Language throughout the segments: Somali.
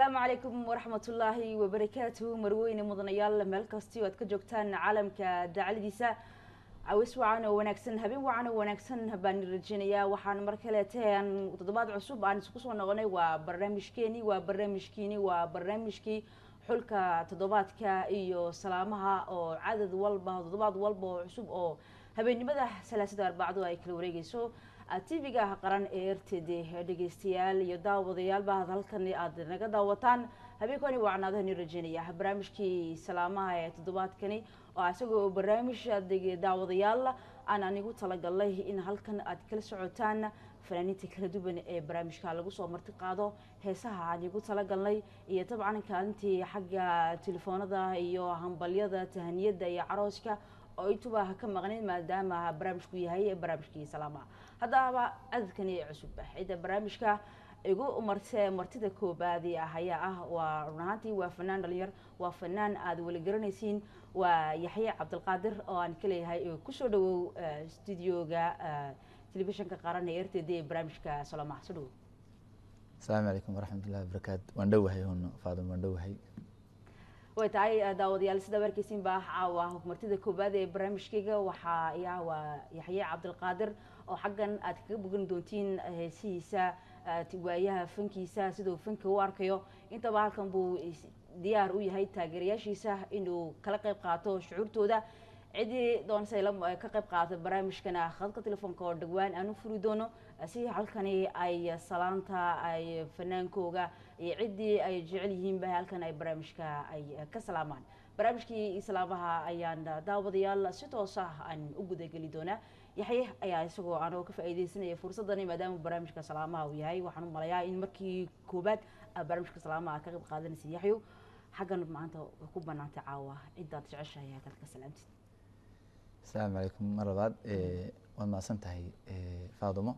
asalaamu calaykum waraxmatullaahi wabarakaatuhu marweyne mudanayaal meel kasti oo aad ka joogtaan caalamka dacaladiisa cawis wacan oo wanaagsan habeen wacan oo wanaagsan baan rajeynayaa waxaan mar kaleete aan toddobaad cusub aan isku soo noqonay waa barnaamijkeeni waa barnaamijkiini waa barnaamijkii xulka toddobaadka iyo salaamaha oo cadad walba toddobaad walba oo cusub oo habeennimada salaasada arbacdo ay kala wareegeyso tv-ga qaran ee r t d dhegeystayaal iyo daawadayaalba halkan aad naga daawataan habeenkani wacnaadahani rajeynaya barnaamijkii salaamaha ee toddobaadkani oo isagoo barnaamij daawadayaal aan anigu talagalnay in halkan aad kala socotaan fanaaniinta kala duwan ee barnaamijka lagu soo marti qaado heesaha aan igu talagalnay iyo dabcan kaalintii xagga telefoonada iyo hambalyada tahaniyada iyo carooska oo intuba ka maqnayn maadaama barnaamijku yahay barnaamijkii salaamaha haddaba cadadkani cusub cidda barnaamijka igu marte martida koobaadi ah ayaa ah waa run ahaantii waa fanaan dhalinyar waa fanaan aad weli garanaysiin waa yaxye cabdilqaadir oo aan ka leeyahay kusoo dhawow studioga telefishinka qaran ee r t d ee barnaamijka salaamaha soo dhawow asalaamu calaykum waraxmatullahi wabarakaatu waan dhowahay hun faadum waan dhowahay way tahay daawadayaal sida warkeysiin baa caawa martida koobaad ee barnaamijkayga waxaa ayaa waa yaxye cabdilqaadir oo xaggan aad kaga bogan doontiin heesihiisa waayaha fankiisa siduu fanka u arkayo intaba halkan buu diyaar u yahay taageerayaashiisa inuu kala qayb qaato shucuurtooda ciddii doonse ka qayb qaata barnaamijkana khadka telefoonka oo dhawaan aan u furi doono si halkani ay salaanta ay fanaankooga iyo ciddii ay jecel yihiinba halkan ay barnaamijka ay ka salaamaan barnaamijkii islaamaha ayaan daawadayaal si toos ah aan u gudageli doonaa yaxye ayaa isagoo anoo ka faa'iideysanaya fursadani maadaama barnaamijka salaamaha uu yahay waxaan u malayaa in markii koobaad barnaamijka salaamaha ka qayb qaadanaysa yaxyo xaggan maanta way ku banaantay caawa ciddaad jeceshahay halkaad ka salaamtid asalaamu calaykum mar labaad waad mahadsan tahay faadumo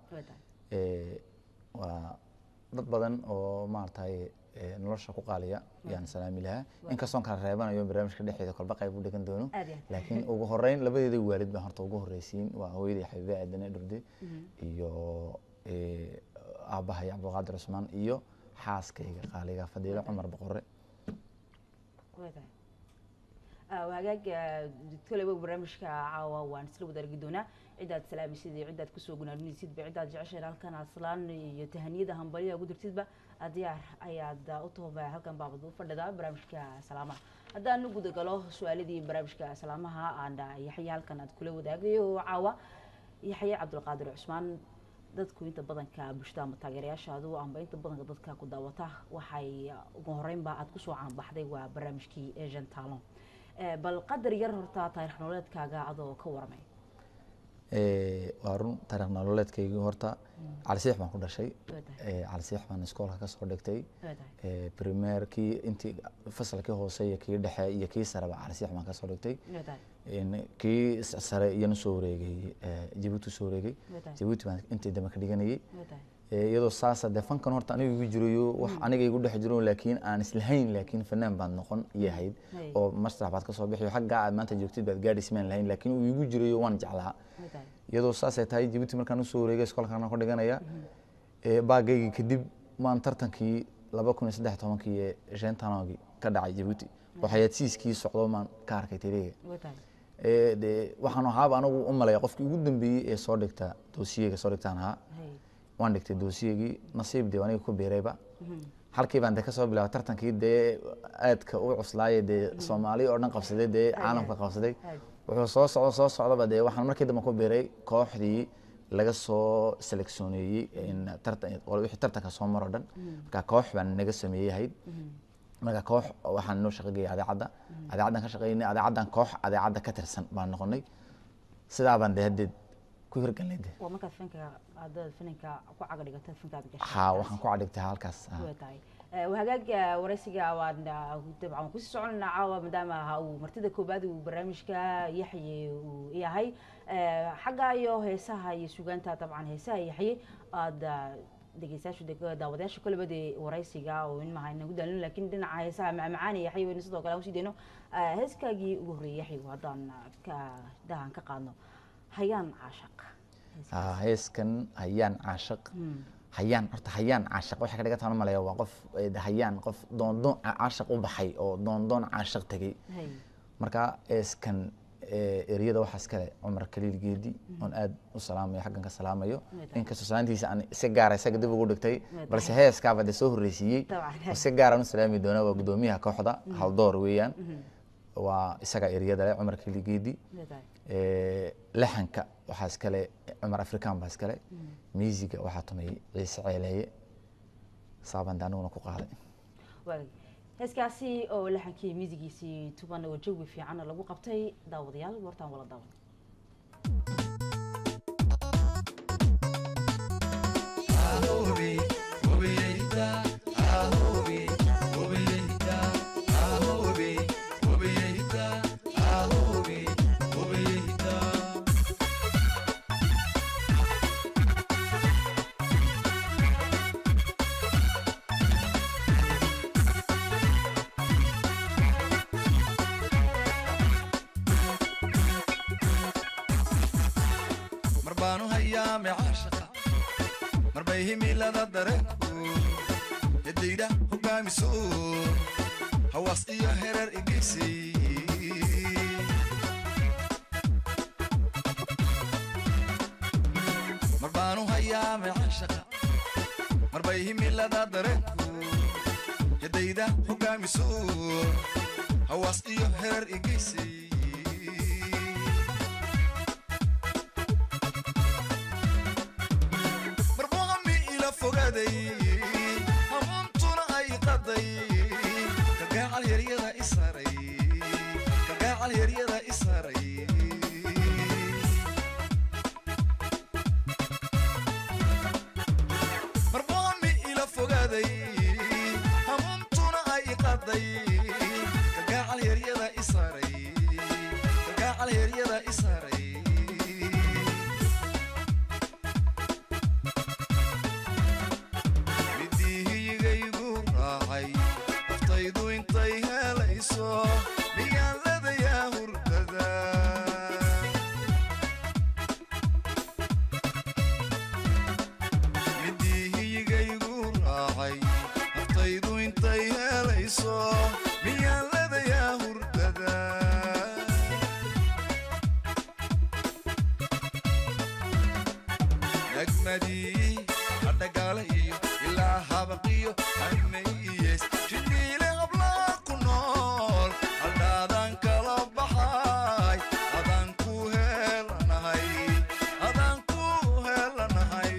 waa dad badan oo maaragtay nolosha ku qaaliya yaan salaami lahaa inkastoon kala reebanayo barnaamijka dhexeeda kolba qayb u dhigan doono laakiin ugu horeyn labadeeda waalid baan horta ugu horeysiin waa hooyaday xabiibe aadane dhurde iyo aabahay cabdulqaadir cusmaan iyo xaaskayga qaaliga fadiilo cumar boqore hagaag koleba barnaamijka caawa waan isla wadaargi doonaa ciddaad salaamaysid iyo ciddaad kusoo gunaanunaysidba ciddaad jeceshayn halkan aad salaan iyo tahaniyada hambalyaha ugu dirtidba diyaar ayaad u tahoba halkan baabad u fadhidaa barnaamijka salaamaha haddaan u gudagalo su-aaladii barnaamijka salaamaha aan yaxye halkan aad kula wadaagayo caawa yaxye cabdulqaadir cusmaan dadku inta badanka bulshada ama taageerayaashaadu amba inta badanka dadka ku daawata waxay ugu horeynba aad kusoo caanbaxday waa barnaamijkii asian talon bal qadar yar horta taarikh nololeedkaaga adoo ka waramay waa run taarikh nololeedkaygii horta calisiix baan ku dhashay calisiix baan iskoolka kasoo dhigtay primeerkii intii fasalkii hoose iyo kii dhexe iyo kii sareba calisiix baan kasoo dhigtay kii sare iyana soo wareegay jabuuti soo wareegay jabuuti baan intii dambe ka dhiganayay iyadoo saasa dee fankan horta aniga igu jirayo wax aniga igu dhex jiro laakiin aan islahayn laakiin fanaan baad noqon iyo ahayd oo masrax baad kasoo bixiyo xaggaa aad maanta joogtid baad gaadhi ismaan lahayn laakiin uu igu jirayo waan jeclaa iyadoo saasay tahay jabuuti markaan usoo wareegay iskoolkaan ku dhiganaya baagaygi kadib maan tartankii laba kun iyo saddex tobankii ee shentanogii ka dhacay jabuuti oo xayaadsiiskii socdo maan ka arkay teliga de waxaan ahaaba anagu u malaya qofkii ugu dambeeyey ee soo dhigta doosiyeyga soo dhigtaan ahaa waan dhigtay doosiyegii nasiib dee aniga ku beerayba halkii baan de kasoo bilaabay tartankii dee aadka u cuslaaye dee soomaali oo dhan qabsaday dee caalamka qabsaday wuxuu soo socdo soo socdaba dee waxaan markii dambe ku beeray kooxdii laga soo seleksioneeyey wixii tartanka soo maro dhan marka koox baan naga sameeyey ahayd marka koox waxaan noo shaqageeyay adeecadda adeecaddan ka shaqeynay adeecaddan koox adeecadda ka tirsan baan noqonay sidaa baan dee haddeed ku hirgalnay de waa markaad fanka aadaad finanka ku caga dhigata fankaad gashay ha waxaan ku cadhigtay halkaas tahay hagaag waraysiga waan dabcan kusii soconayna caawa maadaama uu martida koobaad uu barnaamijka yaxye uu yahay xagga iyo heesaha iyo sugaanta dabcan heesaha yaxye aada dhegeystayaasha daawadayaasha koleba dee waraysiga oo in maha inagu daalin laakiin dhinaca heesaha macmacaan yaxye wayna sidoo kale usii deyno heeskaagii ugu horreeyay yaxye haddaan ka dahan ka qaadno hayaan caashaq heeskan hayaan caashaq hayaan horta hayaan caashaq waxay ka dhigan tahan malaya waa qof eh, hayaan qof doondoon ca- caashaq u baxay oo doondoon caashaq tegey hay marka eeskan eh, ereyada waxaas kale cumar kaliil geedi oon aad u salaamayo xaggan ka salaamayo Wadaad. inkastoo salaantiisa aan si gaara isaga dib ugu dhigtay Wadaad. balse heeskaaba dee soo horreysiiyey Dabcan. oo si gaaraan u salaami doonaa waa guddoomiyaha kooxda haldoor weeyaan waa isaga ereyada leh cumar kaliil geedi leedahay Eh, laxanka waxaa iskale cumar afrikaan baa iskale miisiga waxaa tumayay ciise ceeleeye saabande aniguna ku qaaday waagay heeskaasi oo laxankii miisigiisii tuban oo jawi fiicanna lagu qabtay daawadayaal wartaan wala daawan mar baanu hayaame caashaqa mar bay himilada dareenku yadayda hogaamiso hawaas iyo hereer igeysay mar baanu hayaame caashaqa mar bay himilada dareenku yadayda hogaamiso hawaas iyo hereer igeysay marbuuqami ila fogaaday hamuuntuna ay qaday kagaacal yaryada isaray kagaacal yaryada isaray marbuuqami ila fogaaday hamuuntuna ay qaday kagaacal yaryada isaray kagaacal yaryada isaray midihiyigaygu raacay naftaydu intay helayso miyaaladayaa hurdada midihiyigaygu raacay naftaydu intay helayso miyaaladayaa hurdada nagmadii adhagaala iyo ilaa habaqiyo haymayees jiniile hablaa ku nool haldhaadaan kala baxay adaan ku helanahay adaan ku helanahay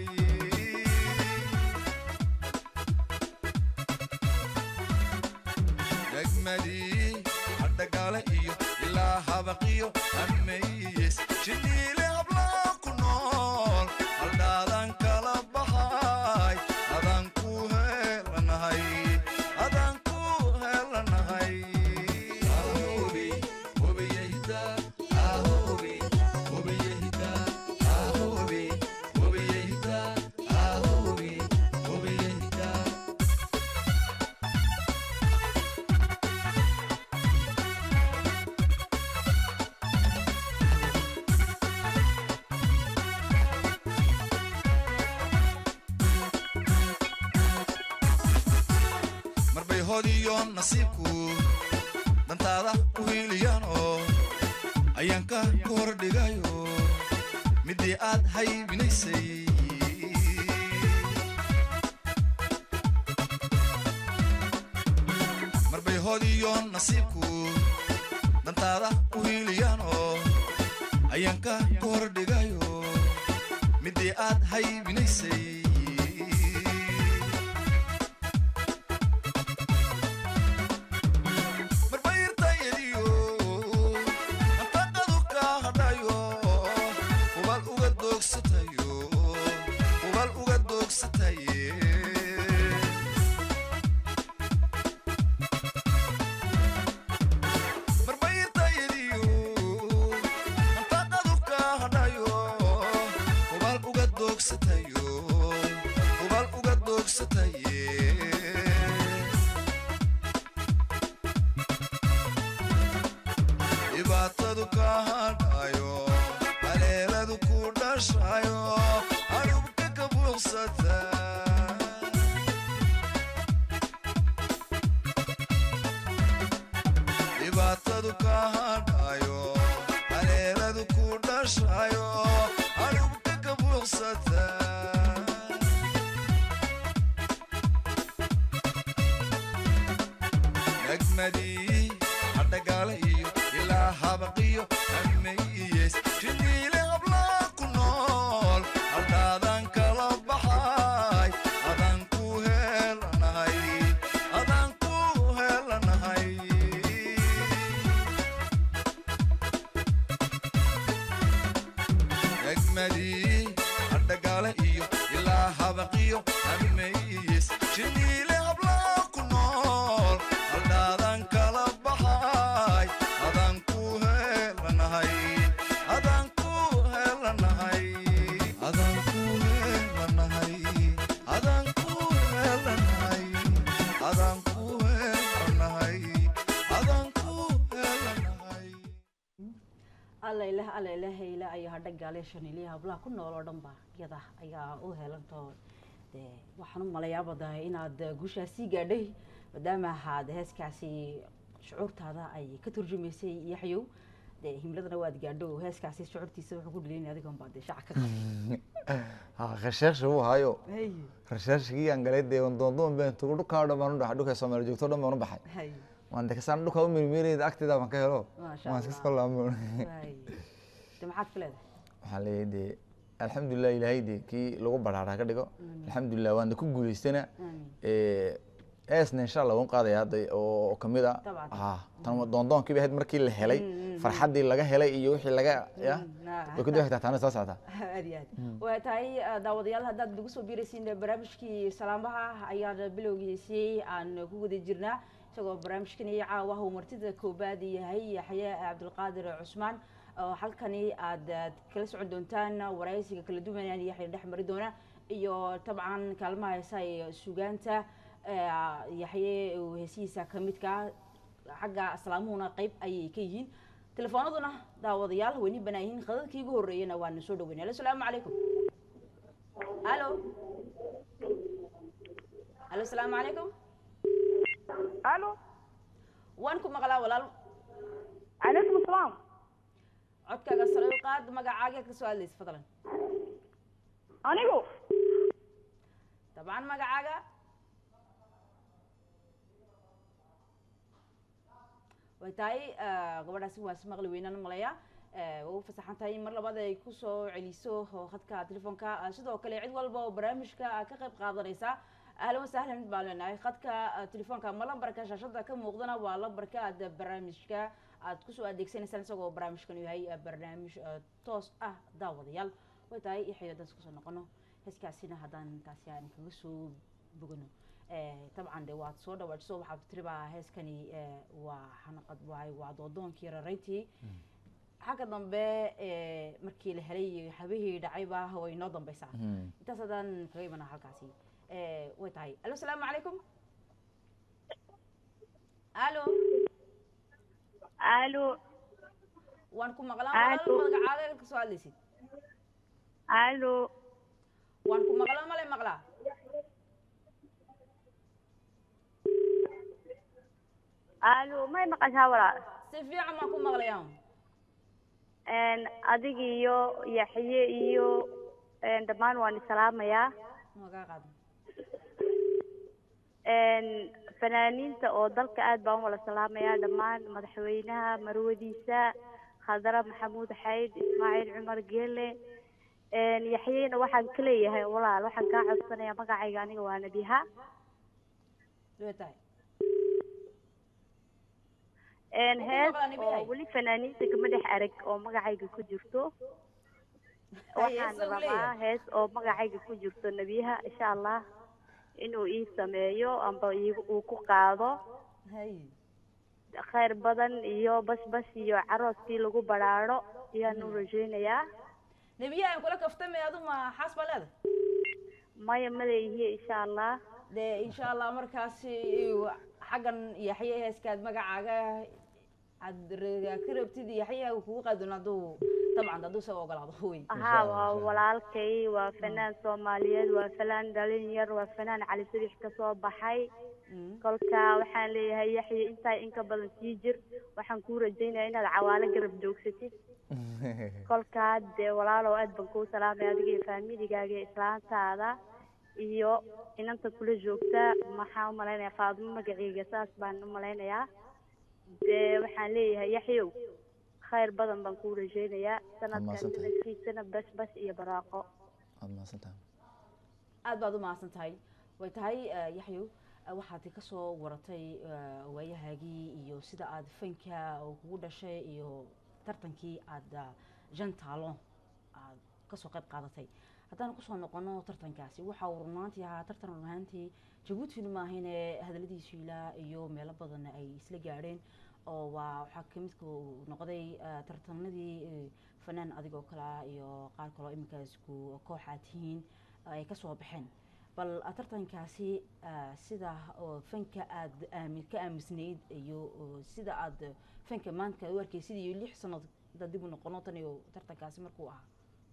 degmadii adhagaale iyo ilaa habaqiyo hameeyes jiniile hablaa ku nool haldhaadaan kala baxay adaan ku helanahay adaan ku helanahay Ahobi, hobiyeyda, ahobi, hobiyeyda, ahobi, hobiyeyda, ahobi, hobiyeyda. marbay hodiyo nasiibku dantaada u hiiliyaanoo ayaanka ku hor dhigayo midii aad haybinaysay marbay hodiyo nasiibku dantaada u hiiliyaanoo ayaanka ku hor dhigayo midii aad haybinaysay marbayrtayadiyo antaqadu ka hadhayo ubal uga doogsatayo ubal uga doogsataye marbayrtayadiyo antaqadu ka hadhayo ubal uga doogsatayo ubal uga doogsataye dhibaatadu ka hadhayo haleeladu ku dhashayo harubka ka buuxsata dhibaatadu ka hadhayo haleeladu ku dhashayo adhubta ka buuqsata nagmadii hadhagaale iyo ilaa habaqiyo ameyees jiniile hablaa ku nool haldhaadan kala baxay adaan ku helanahay adaan ku helanahay nagmadii hadhagaale iyo ilaa habaqiyo ameyees jiniile hablaa ku nool haldhaadan kala baxay adaan ku helanahay adaan ku helanahay adaan ku helanahay adaan ku helanahay adaan ku helanahay adaan ku helanahay alla ilaah alla ilaah ila ayo hadha gaaleeshan iliya hablaha ku nool oo dhan ba iyada ayaa u helanto dee waxaan u malayaaba dahay inaad guushaas sii gaadhay maadaama ahaad heeskaasi shucuurtaada ay ka turjumaysay yaxyow dee himladana waad gaadho heeskaasi shucuurtiisa wuxuu ku dhilinay adigoon baa dee shaca ka ha khasheersha uu hayo qabay khasheershigii aan galay dee doondoon been tugu dhukaa dhan baan u dhaxay dhulka soomaali joogto dhan baan u baxay hay waan de kasaan dhulka u mirmiirayda agteeda baan ka helo Maasha waan iska Allah. soo laamo hay de maxaad ka leedahay waxaan leeyahay dee alxamdulilah ilaahay dee kii lagu baraaraa ka dhigo alxamdulilah waan de ku guulaystana aamin eesna insha allah waan qaadaya hadda oo kamid a Dabcan. ah tan doondoonki bay ahayd markii la helay farxaddii laga helay iyo wixii laga ya nah. way ku daba taana soo socotaa aad iyo aad waa tahay eh, daawadayaal haddaad nagu soo biiraysiin barnaamijkii salaamaha ayaan bilowgiisii aan ku guda jirnaa isagoo barnaamijkani caawa uu martida koobaad yahay yaxye cabdulqaadir cusmaan oo halkani aad aad kala socon doontaan waraysiga kala duwan aan yaxya dhex mari doona iyo tabcan kaalmaha heesa ee sugaanta eh, yaxye uu heesihiisa ka midka xagga aslaamuhuna qayb ayay ka yihiin telefoonaduna daawadayaal wayni banaan yihiin khadadkii ugu horreeyana waana soo dhaweynay alo salaamu calaykum alo alo salaamu calaykum الو waan ku maqlaa walaal عليكم السلام codkaaga sare u qaad magacaaga ka soo hadlaysa fadlan انيغو dabcan magacaaga way tahay eh, gabadhaasi waa si maqli weynaan malaya waa u fasaxan tahay in mar labaad ay kusoo celiso oo khadka telefoonka Ah, sidoo kale cid walba oo barnaamijka ah ka qayb qaadanaysa ahlan wasahlan baan leenahay khadka ah, telefoonka ma lambarka shaashada ka muuqdana waa lambarka aad barnaamijka aad kusoo adeegsanaysaan isagoo barnaamijkan yahay eh, barnaamij eh, toos ah daawadayaal way tahay ixyo haddaan isku soo noqono heeskaasina haddaan taasi aan kaga soo bogano Eh, dabcan de waad soo dhawaajiso waxaad tiribaa heeskani eh, waa xanaqad waay waa doodoonkii rarayntii xagga dambe eh, markii la helay habihii dhacayba way noo dambeysaa intaas haddaan kaga imanaa halkaasi Eh, way tahay alo salaamu calaykum alo الو waan ku maqlaa Alo. walaal magacaaga kasoo hadlaysid الو waan ku maqlaa male maqlaa الو ما مقاشا ولا si fiican baan ku maqlayaa ان اديق iyo yaxye iyo een dhamaan waan salaamayaa magaa qaada een fanaaniinta oo dalka aad baan wala salaamayaa dhammaan madaxweynaha marwadiisa khadra maxamuud xayd ismaaciil cumar geele een yaxyena waxaan ka leeyahay walaal waxaan kaa codsanayaa magacayga aniga waa nabiha way tahay een Wuxuu hees maqlaa Nabiha? oo weli fanaaniinta kama dhex arag oo magacayga ku jirto waxaan hees uu rabaa leeyahay. hees oo magacayga ku jirto nebiyaha insha allah inuu ii sameeyo amba iigu uu ku qaado hay khayr badan iyo basbas iyo carooskii lagu baraaro ayaan u rajaynayaa nebiyaha aan kula kaftamay adu ma xaas baa leedahay maya maleeyihiye insha allah dee insha allah markaasi xaggan yaxye heeskaad magacaaga aad ra- ka rabtid yaxyaha uu kugu qaadon hadduu dabcan hadduu isaga ogolaado wey haa waa walaalkay waa fanaan soomaaliyeed waa fanaan dhalinyar waa fanaan cali sadix ka soo baxay kolka waxaan leeyahay yaxya intaa inka badan sii jir waxaan kuu rajaynaya inaad cawaalo garab joogsatid kolkaa dee walaalow aad baan kuu salaamaya adiga iyo faamiligaaga iyo islaantaada iyo inanta kula joogta maxaan u malaynayaa faadimo magaceyga saas baan u malaynayaa dee waxaan leeyahay yaxyow khayr badan baan kuu rajaynayaa sanadkan mahadsantahay. sanadkiisana bas bas iyo baraaqo waad mahadsantahay aad baad u mahadsan tahay way tahay eh, yaxyow eh, waxaad kasoo waratay eh, waayahaagii iyo sida aad fanka oo kugu dhashay iyo tartankii aad ah, jan taalo aad kasoo qayb qaadatay haddaan kusoo noqono tartankaasi waxa uu runaantii ahaa tartan runaantii jabuutina maahine hadaladiisu ilaa iyo meelo badan ay isla gaadheen oo waa waxaa kamidka uu noqday eh, tartanadii eh, fanaan adigoo kale ah iyo qaar kaloo iminkaas ku koox aad tihiin ay kasoo baxeen bal ah, tartankaasi ah, sida oo fanka aad aami ka aamisnayd iyo oo sida aad fanka maanta u arkaysid iyo lix sanad da dib u noqono tan iyo tartankaasi markuu ahaa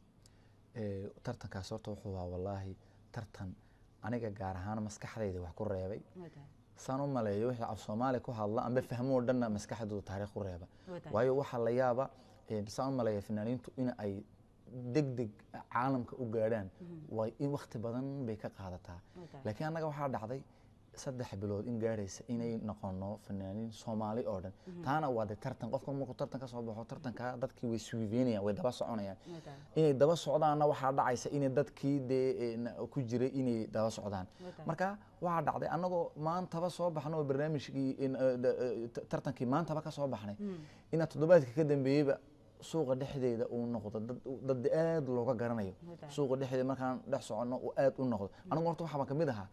Ee, tartankaas horta wuxuu ahaa wallaahi tartan aniga gaar ahaan maskaxdayda wax ku reebay Way tahay, saan u maleeyo wixii af soomaali ku hadla amba fahmo oo dhanna maskaxdooda taariikh u reeba way tahay. waayo waxaa la yaaba ee, saan u maleeya fanaaniintu in ay deg deg caalamka u gaadhaan way in wakti badan bay ka qaadataa Way tahay. laakiin annaga waxaa dhacday saddex bilood in gaadhaysa inay noqono fanaaniin soomaali oo dhan taana waa de tartan qofka markuu tartan ka soo baxo tartanka dadkii way suiveynayaan way daba soconayaan Way tahay. inay daba socdaanna waxaa dhacaysa inay dadkii dee ee, na- ku jiray inay daba socdaan Way tahay. marka waxaa dhacday annagoo maantaba soo baxno oo barnaamijkii in, eh, da- eh, ta- tartankii maantaba ka soo baxnay inaa toddobaadka ka dambeeyeyba suuqa dhexdeeda uu noqdo dad dad aad looga garanayo Way tahay. suuqa dhexdeeda markaan dhex soconno uu aad u noqdo anigu horta waxaa baan kamid ahaa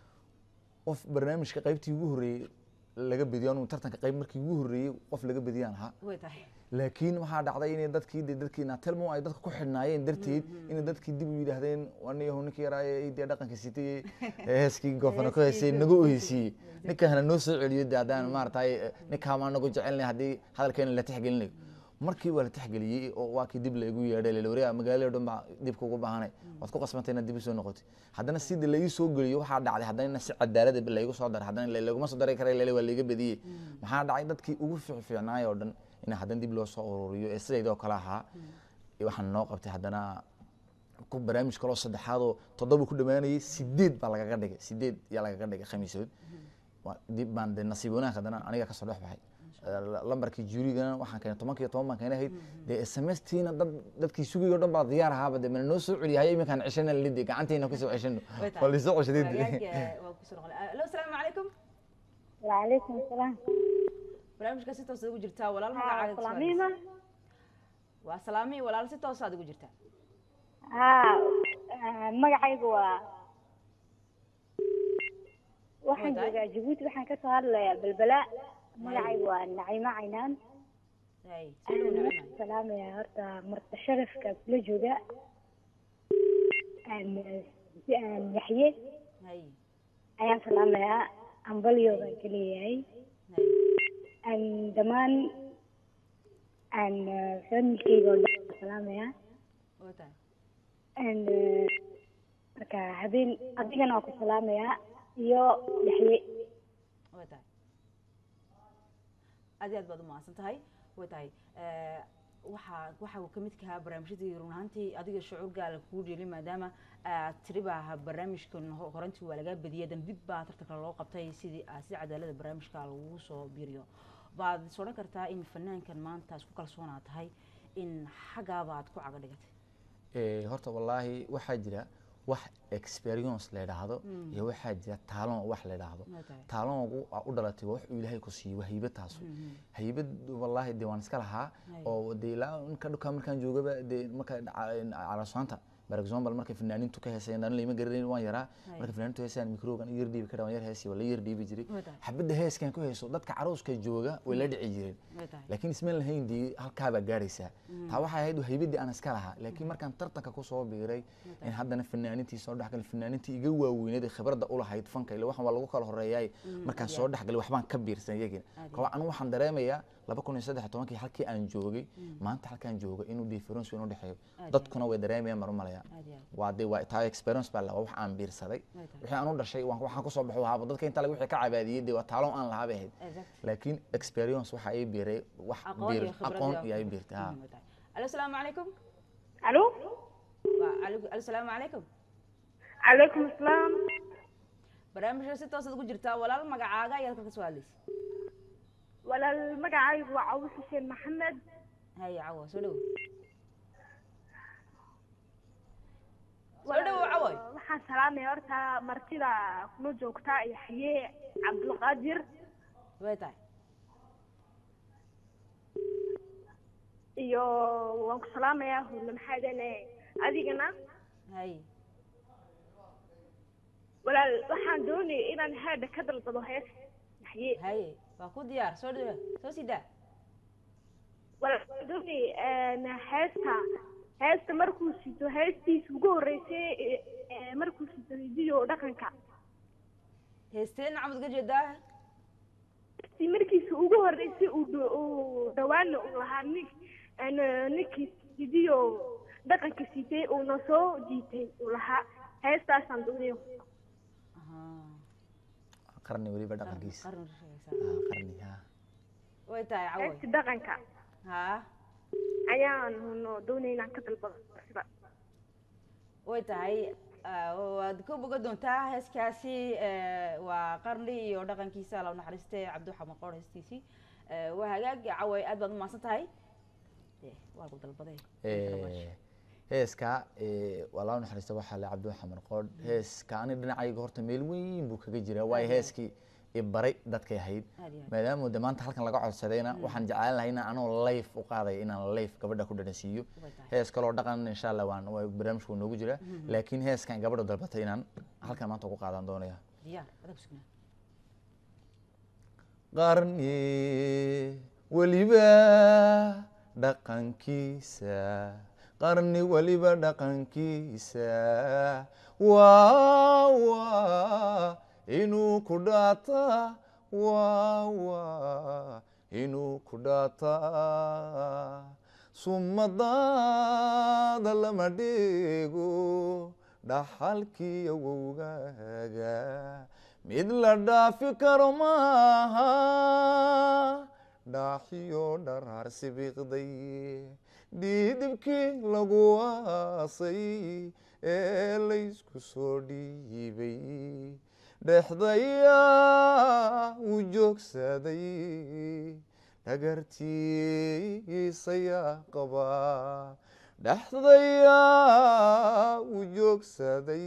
qof barnaamijka qaybtii ugu horreeyey laga bediyo anigu tartanka qayb markii ugu horreeyey qof laga bediyaan ahaa way tahay laakiin waxaa dhacday inay dadkii de dadkii natelmo ay dadka ku xidhnaayeen darteed inay dadkii dib u yidhaahdeen aniyahu ninkii yaraaye dee dhaqanka sitay heeskii goofana ku heesay nagu oheysiiyey ninkahana noo soo celiyo de haddaan maaragtay ninkaa nagu jecelnay haddii hadalkeena la tixgelinayo markii waa la tixgeliyey oo waa kii dib laygu yeedhay lelawariya magaalada dhan baa dib kugu baahanay waad ku qasbantay inaad dib usoo noqotay haddana sidii laii soo geliyo waxaa dhacday haddana si cadaalada laygu soo daray haddana laguma soo dari karay lele waa layga bediyey maxaa dhacay dadkii ugu fiicfiicnaay oo dhan in haddana dib loo soo ururiyo ee sidaydoo kale ahaa waxaan noo qabtay haddana ku barnaamij kaloo saddexaadoo toddoba ku dhammaanayay sideed baa lagaga dhigay sideed yaa lagaga dhigay khamiisood Waa- dib baan de nasiib wanaag haddana aniga kasoo dhex baxay lambarkii juurigana waxaan keenay tobankiyo toban baan keenay ahayd dee smstiina dad dadkii sugayoo dhan baa diyaar ahaaba de mana noo soo celiyahay iminkaan ceshana lidi gacantiina kusoo ceshano Way tahay. waa laisoo ceshaday Hagaag, waa kusoo noqonay alo asalaamu calaykum وعليكم السلام barnaamijka si toosaad ugu jirtaa walaal ها magacaaga ku سلاميمة su'aalaysa. waa salaami walaal si toosaad ugu jirtaa ها magacaygu waa waxaan Wadaay. joogaa jabuuti waxaan kasoo hadlayaa balbala magacaygu waa nacimo caynaan hay soo dhow nacima salaamaya horta marta sharafka kula jooga Aan, si aan yaxye hay ayaan salaamayaa ambalyo baan ka leeyahay hay aan dhammaan aan familkeyga oo dhan baan salaamayaa waa tahay aan marka habeen adigana waa ku salaamayaa iyo yaxye way tahay aad iyo aad baad u mahadsan tahay way tahay Eh, waxaa waxa uu kamid kahaa barnaamijyadii run ahaantii adiga shucuur gaala kugu dheeli maadaama aad tiri baa barnaamijkan ho- horantii waa lagaa badiyay dan dib baa tartanka loo qabtay sidii ah, si cadaalada barnaamijka lagu soo biiriyo baad is odhan kartaa in fanaankan maanta isku kalsoonaa tahay in xaggaaba aad ku caga dhigatay Eh, horta wallaahi waxaa jira wax experience la yidhaahdo iyo waxaa jira taalon wax la yidhaahdo Waa tahay. taalongu aa u dhalatay waa wax uu ilaahay ku siiyey waa haybad taasu haybad wallaahi dee waan iska lahaa Hay. oo dee ilaa inka dhuka markaan joogaba dee marka calasoanta for example markay fanaaniintu ka heesayeen dhalin lama garanayn waan yaraa Hay. marka fanaaniintu heesayaan mikrogan yar dhiibi kara waan yar heesay waa la yar dhiibi jiray Waa tahay. xabadda heeskan ku heeso dadka caruuska jooga way la dhici jireen way tahay laakiin ismaan lahayn dee halkaabaa gaaraysaa taa waxay ahayd haybadii aan iska lahaa laakiin markaan tartanka kusoo biiray in haddana fanaaniintii soo dhexgalay fanaaniintii iga waaweyneed ee khibradda u lahayd fanka ile waxaan waa lagu kala horeeyaay markaan soo dhexgalay waxbaan ka biirsan iyagina Aad kaba anigu waxaan dareemayaa laba kun iyo saddex iyo tobankii halkii aan joogay maanta halkaan jooga inuu difference inuu dhexeeyo Aad dadkuna way dareemayaan mar u malaya aad iyo aad waa de waa taa experience baa la waa wax aan biirsaday Way tahay. wixii aan u dhashay waan waxaan kusoo baxo haaba dadka inta laga wixii ka cabaadiyey dee waa taalo aan lahaa bay ahayd exact laakiin experience waxa ay biiray wax aqoon biir iyo khibrad aqoon iyo iyo ay biirtay ha muhiim u tahay alo asalaamu calaykum alo waa alo asalaamu calaykum calaykum asalaam barnaamijka si toosaad ku jirtaa walaal magacaaga ayaad ka soo hadlaysa walaal magacaygu waa cawis xuseen maxamed haya cawo soo dhowo soo dhowo cawoy waxaan salaamaya horta martida kuna joogta yaxye cabdulqaadir way tahay iyo waan ku salaamayaa hurle maxaadane adigana hay walaal waxaan doonayay inaan haadha ka dalbado hees yaxye haye waa ku diyaar soo dhowo soo sii daa walaal waxaan doonayay heesta heesta markuu sito heestiisa ugu horreysay ee- ee markuu sito hidiyo dhaqanka heesteen camud ga jeedaa si markiisa ugu horreysay uu dho- uu dhawaana uu lahaa nin aan- ninkii hidiyo dhaqanka sitay uuna soo jiitay uu lahaa heestaasaan doonaya qarni weliba dhaqankiisa qarni sheegaysaa Ah, qarni ha way tahay cawoy heesta dhaqanka ha ayaan no doonaya inaan ka dalbado sida way tahay ah, waad ka boga doontaa heeskaasi eh, waa qarni iyo dhaqankiisa la naxariiste cabdiwaxa maqoor heestiisii Eh, waa hagaag caway aad baad umahadsan tahay Eh, waa lagu dalbaday Eh, heeska eh, waa laa naxariista waxaa le cabdi xamar qoodh heeska ani dhinacayga horta meel weyn buu kaga jiraa waayo heeskii i baray dadkay ahayd Aad iyo aad. maadaama de maanta halkan laga codsadayna waxaan jeclaan lahay inaan anoo life u qaadaya inaan life gabadha ku dhanasiiyo Way tahay. hees kaloo dhaqan insha allah waan waa barnaamijku noogu jira laakiin heeskan gabadha dalbatay inaan halkan maanta ku qaadan doonaya diyaar adag sugnaa qarni weliba dhaqankiisa qarni weliba dhaqankiisa waa waa inuu ku dhaata waa waa inuu ku dhaata sumadaada lama dheego dhaxalkii awowgaaga mid la dhaafi karo maaha dhaaxiyo dharaar sibiiqday dhiidibkii lagu aasay ee laysku soo dhiibay dhexdayaa u joogsaday dhagartiisayaa qabaa dhexdayaa u joogsaday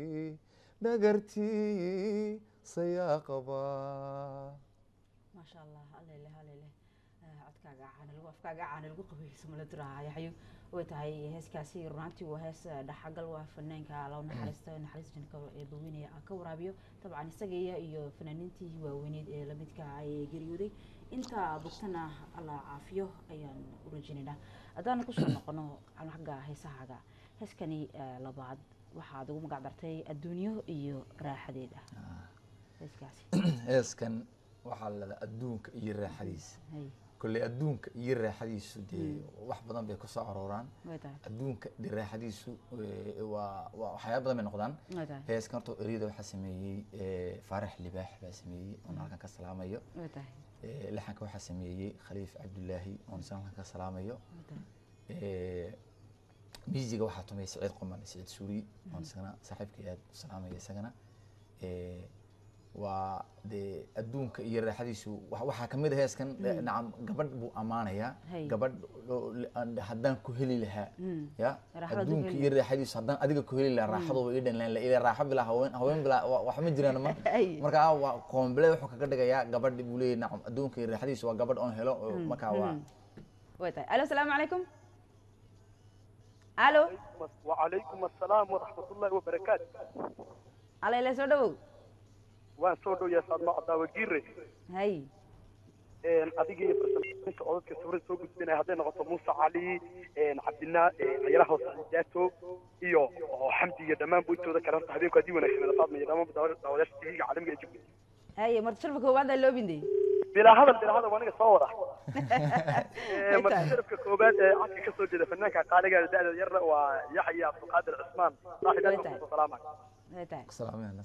dhagartiisayaa qabaa maasha allah alele alele codkaaga caana lagu afkaaga caana lagu qabayso mala duraha yaxyo way tahay heeskaasi runaantii waa hees eh, dhaxagal waa fanaanka law naxariista naxariis janka ee baweynaya aan ka waraabiyo dabcan isagaya iyo fanaaniintii waaweyneed ee lamidka ay geeriyooday inta bogtana alla caafiyo ayaan u rajaynaynaa haddaan kusoo noqono xagga heesahaaga heeskani eh, labaad waxaad ugu magac dartay adduunyo iyo raaxadeeda heeskaasi heeskan waxaa la dhahdaa adduunka iyo raaxadiisa hay kolley adduunka iyo raaxadiisu dee wax badan bay kusoo arooraan way tahay adduunka de raaxadiisu eh, waa waa waxyaaba badan bay noqdaan way tahay heeskan horta eriyada waxaa sameeyey eh, faarax libaax baa sameeyey oon halkan ka salaamayo way tahay Eh, laxanka waxaa sameeyey khaliif cabdulaahi oon isna halkan ka salaamayo way tahay Eh, miisiga waxaa tumay saciid qoman saciid suuri oon isagana saaxiibkay aad u salaamaya isagana Eh, waa dee adduunka iyo raaxadiisu wa- waxaa kamid a heeskan eh, nacam gabadh buu ammaanayaa Hay. gabadh oo- aan- haddaan ku heli lahaa Mm. ya Raaxada ku adduunka heli iyo raaxadiisu haddaan adiga ku heli lahaa raaxadooba ii dhan lahayn ila raaxo bilaa haween haween bilaa wa- wax ma jiraan ma Ay. marka waa koomble wuxuu kaga dhigayaa gabadh buu leeyahy nacam adduunka iyo raaxadiisu waa gabadh oon helo oo marka waa way tahay alo asalaamu calaykum alo وعليكم السلام ورحمة الله وبركاته alayla soo dhawow waan soo dhow yaa saad macdaa wagiire hay adiga iyo farsamooyinka odadka sawirada soo gudbinaya hadday noqoto muuse cali cabdinaa cayalaha hoose cidaato iyo oo xamdi iyo dhammaan buintooda kale horta habeenku haddii wanaagsan faadma iyo dhammaan daawadaasha tv-ga caalamiga ee jabuuti haye marta sharfa koowaad aa loobinday bilaa hadal bilaa hadal waa aniga soo wada Ay marka tahay. sharafka koobaad ee codka ka soo jeeda fanaanka qaaliga da-da yarna waa yaxya cabdulqaadir cismaan saaxib Way aad tahay. baan salaama Way tahay. salaamaya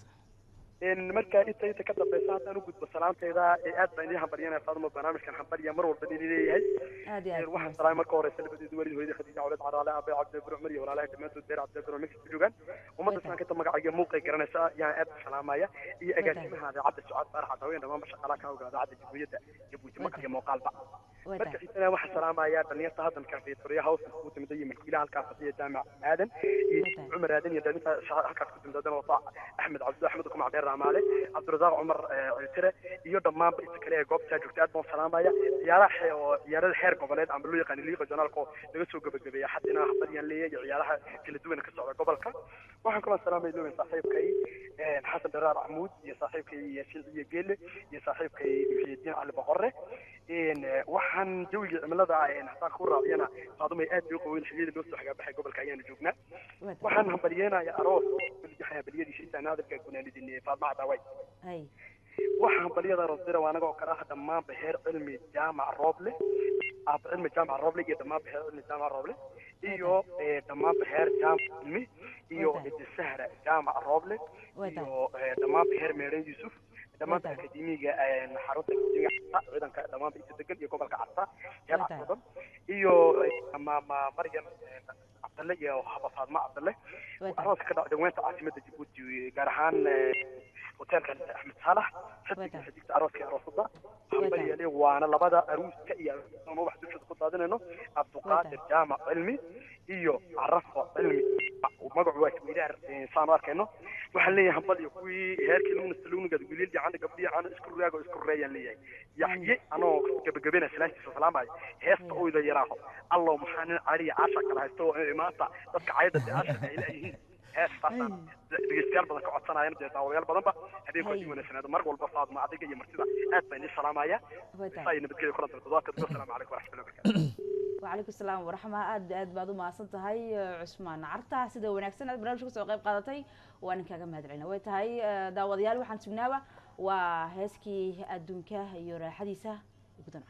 in marka inta inta ka dambeysa haddaan u gudbo salaanteeda ee aad baan idin hambalyanaya faaduma barnaamijkan hambaliya mar walba idin leeyahay aad iyo aad waxaan salaamay marka horeysa labadeedu walid hooyadii khadiija cawlad caraale aabay cabdi bur cumar iyo walaalahay dhammaantood beer cabdi bur mexico joogaan ummadda islaamka inta magacayga muuqay garanaysa yaan aad u salaamaya iyo agaasimaha idaacadda sucaad baarax cadaween dhammaanba shaqaalaha ka ogaa idaacadda jamhuuriyadda jabuuti maqal iyo muuqaalba way marka tahay xigtana waxaan salaamayaa dhalinyarta haddan kafeetoriya hawsa ku timida iyo milkiilaha halkaas fadhiya jaamac aadan iyo Watahay. cumar aadan iyo dhalinta sha- halkaas ku timida wadana wata axmed cabdi axmed kumac dheer raamaale cabdirasaaq cumar eh, ciltire iyo dhammaanba inta kale ee goobtaa joogta aad baan salaamaya ciyaaraha xe- oo ciyaarada heer goboleed ama loo yaqaan liiqa jonaalka oo laga soo gabagabeeya xaddina habaryaan leeyahay iyo ciyaaraha kala duwan ka socda gobolka waxaan kaloo salaamay loowen saaxiibkay eh, xasan dharaar axmuud iyo saaxiibkay yaasiin iyo geele iyo saaxiibkay muxiidiin cali boqorre een, eh, waxaan jawiga cimilada een, haddaan ku raaciyana faadumay aad bay u qaweyn xilliyada loo soo xagaabaxay gobolka ayaanu joognaa way tahay waxaan hambalyeenayaa aroos hambalyadiisa intaan hadalka gunaanidin faadma cadaaway hay waxaan hambalyada aroos dira waa anaga oo kale ah dhammaan beheer cilmi jaamac rooble aaba cilmi jaamac rooble iyo dhammaan beheer cilmi jaamac rooble iyo eh, dhammaan beheer jaamac cilmi iyo Wadaad. idi sahra jaamac rooble Wadaad. iyo eh, dhammaan beheer meeren yuusuf dhammaan Wadaad. akademiga eh, xarunta akademiga carta ciidanka dhammaan inta degan iyo gobolka carta heer Wadaad. carta iyo eh, ma ma maryam eh, cabdalle iyo haba faadma cabdalle Wadaad. arooska ka dhaca dhaweynta caasimada jabuuti gaar ahaan eh, hoteelka axmed saalax xiddiga Wadaad. xiddigta arooska iyo aroosada Wadaad. hambalyale waana labada aruuska iyo aroosada wax dushada ku daadinayno cabduqaadir jaamac cilmi iyo carafo cilmi magacu waa isweydaar saan u arkayno waxaan leeyahay hambal iyo kuwii heerkii lugnasta lugnigaad wiilil yacani gabdhiya cano isku raago isku reeyaan leeyahay yaxye anoo gabagabena salaastiisa salaamayo heesta oyda yaraaho allow maxaa nin cariya caasha kala haysto oo maanta dadka cayada dee caasha ay leeyihiin heestaasaan dhegeystayaal badan ka codsanayana dee daawayaal badanba habeenku Hay. sii wanaagsanaado mar walba faadma adiga iyo martida aad baan idin salaamaya way tahay saa iyo nabadgelya kulan toddobaadka asalaamu calaykum waraxmatullahi wabarakatu وعليكم السلام ورحمة aad aad baad u mahadsan tahay cusmaan carta sida wanaagsan aad barnaamijka kasoo qayb qaadatay waan kaaga mahadcelina way tahay eh, daawadayaal waxaan sugnaaba waa heeskii adduunka iyo raaxadiisa ugu dancan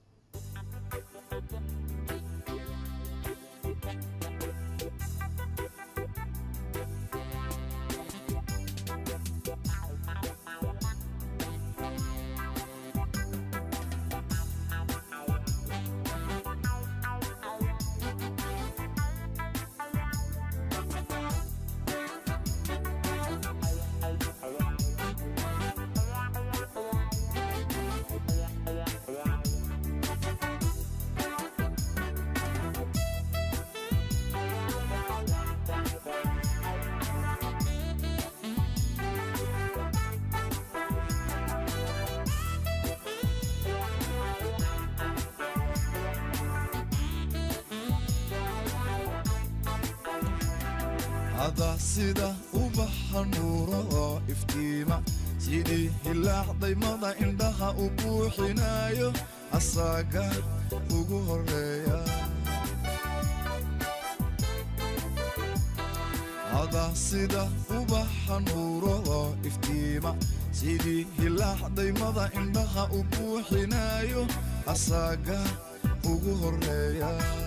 hada sida ubaxa nuuro oo iftiima sidii hilaac daymada indhaha u buuxinayo asaaga ugu horeeya hada sida ubaxa nuuro oo iftiima sidii hilaac daymada indhaha u buuxinayo asaaga ugu horeeya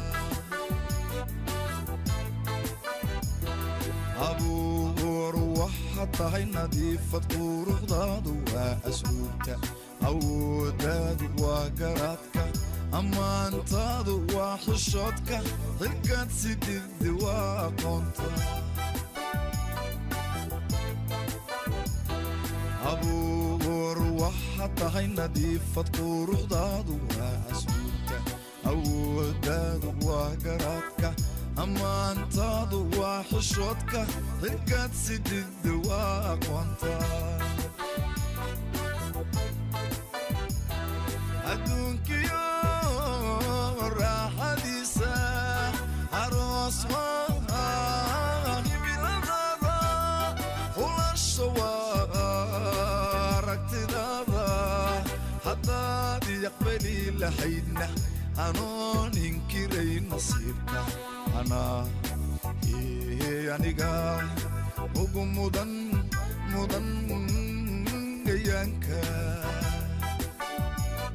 abuur waxaad tahay nadiifad quruxdaadu waa asluubta awooddaadu waa garaadka ammaantaadu waa xishoodka xilkaad si digdi waa aqoonta abuur waxaad tahay nadiifad quruxdaadu waa asluubta awooddaadu waa garaadka ammaantaadu waa xishoodka xilkaad si digdi waa aqoonta adduunkiyo raaxadiisa aroos waa himiladada hulasha waa aragtidaada haddaad yaqbali lahaydna anoon inkiray nasiibka anaa ee aniga ugu mudan mudan gayaanka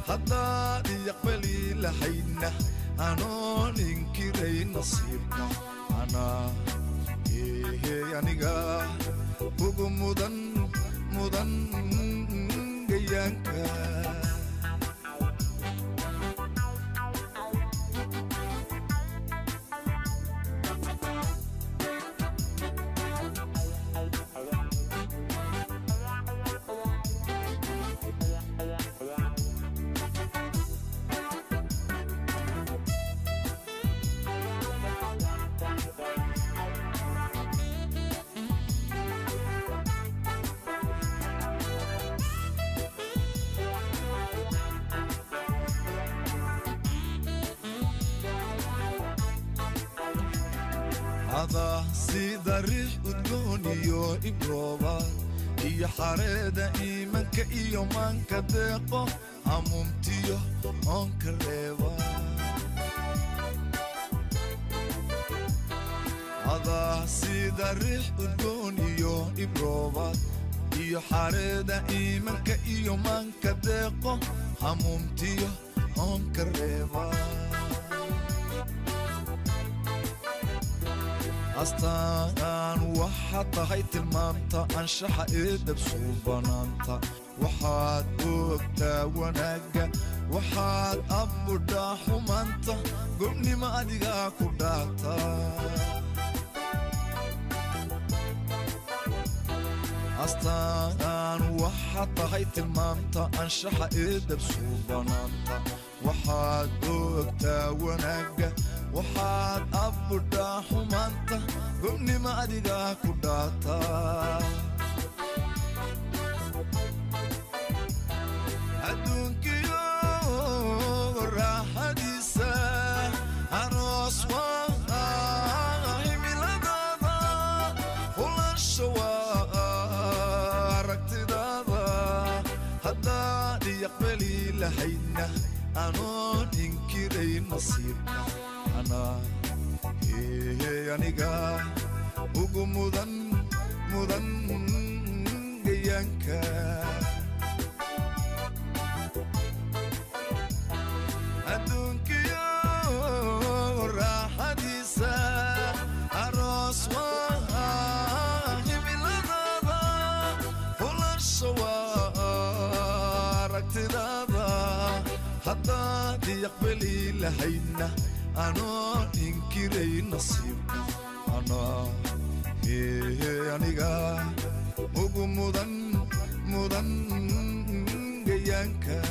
haddaad iyaqbali lahaydna anoon inkiray nasiibka anaa ehe aniga ugu mudan mudan gayaanka ada sida riix udgoon iyo ibrooba iyo xareeda iimanka iyo maanka deeqo amuumtiyo oonka reeba ada sida riix udgoon iyo ibrooba iyo xareeda iimanka iyo maanka deeqo hamuumtiyo oonka reeba astaan waxaad tahay tilmaamta anshaxa ee dabsuu banaanta waxaad ogtaa wanaagga waxaad abbudhaa xumaanta gobnimo adigaa ku dhaata astaan waxaad tahay tilmaamta anshaxa ee dabsuu banaanta waxaad ogtaa wanaagga waxaad abbudhaa xumaanta gobnimo adigaa ku dhaata adduunkiyo raaxadiisa aroos waa himiladada hulansha waa aragtidaada haddaad iyaqbali lahaydna anoon inkiray nasiibka anaa ehe aniga ugu mudan mudan gayaanka adduunkiyo raaxadiisa aroos waa himiladada hulansha waa aragtidaada haddaad iyaqbali lahaydna anoon inkiray nasiibka anaa ehe aniga ugu mudan mudan gayaanka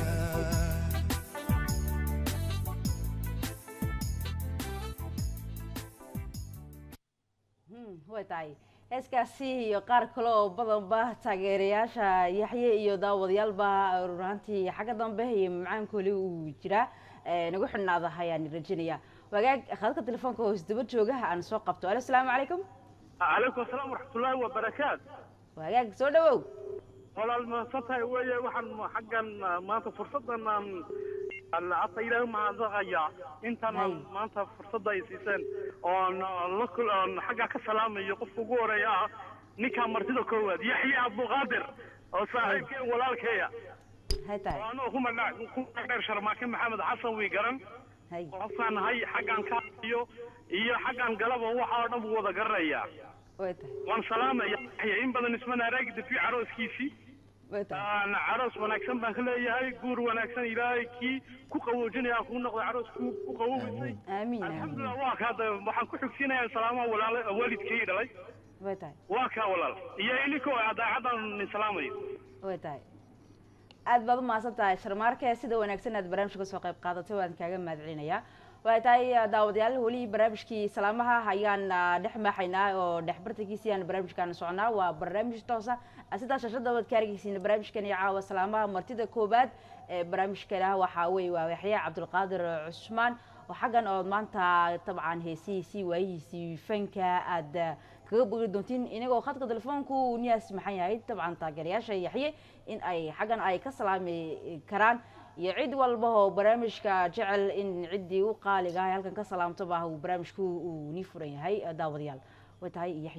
way tahay heeskaasi iyo qaar kale oo badanba taageerayaasha yaxye iyo daawadayaalba runaantii xagga dambe iyo macaankooli uu jiraa nagu xidhnaada ayaan rajinaya wagaag khadka telefoonka hoos daba joogaha aan soo qabto alo asalaamu calaykum calaykum asalaam waraxmatullaahi wabarakaat wagaag soo dhawow walaal mahadsantahay weeye waxaan xaggan maanta fursaddan aan hadda ilaahay mahadnaqaya intaan maanta fursadda ay siiseen oon la kul oon xaggaa ka salaamayo qofka ugu horeeya ah ninkaa martida koowaad yaxye abduqaadir oo saaxiibkeen walaalkeeya hay tahay anoo kuma dheer sharmaake maxamed xasan wii garan hay qofkaan nahay xaggan ka iyo iyo xaggan galaba waxa oo dhan buu wada garanayaa way tahay waan salaamaya yaxye in badan ismana araagi dafi carooskiisii way tahay aan caroos wanaagsan baan ka leeyahay guur wanaagsan ilaahay kii ku qawoojinaya kuu noqday caroos ku ku qawoobisay amiin amiin alxamdulilah waa ka hadda waxaan ku xigsiinayaa salaamaha walaala waalidkii dhalay way tahay waa kaa walaal iyo ininko daacaddan nin salaamayo way tahay aad baad umahadsan tahay sharmaarke sida wanaagsan aad barnaamijka kasoo qayb qaadatay waan kaaga mahad celinayaa way tahay daawadayaal weli barnaamijkii salaamaha ayaan dhex maaxaynaa oo dhex bartankiisii aan barnaamijkaan soconaa waa barnaamij toosa sidaa shashada waad ka argeysiin barnaamijkan iyo caawa salaamaha martida koobaad ee barnaamijkana waxaa weye waa yaxya cabdulqaadir cusmaan oo xaggan ood maanta dabcan heesihiisii waayihiisii fanka aad kaga bogi doontiin inagoo khadka telefoonku niyaas maxan yahay dabcan taageerayaasha yaxye in ay xaggan ay ka salaami karaan iyo cid walba oo barnaamijka jecel in ciddii u qaaliga ah halkan ka salaamtoba uu barnaamijku uu nii furan yahay daawadayaal way tahay yaxyow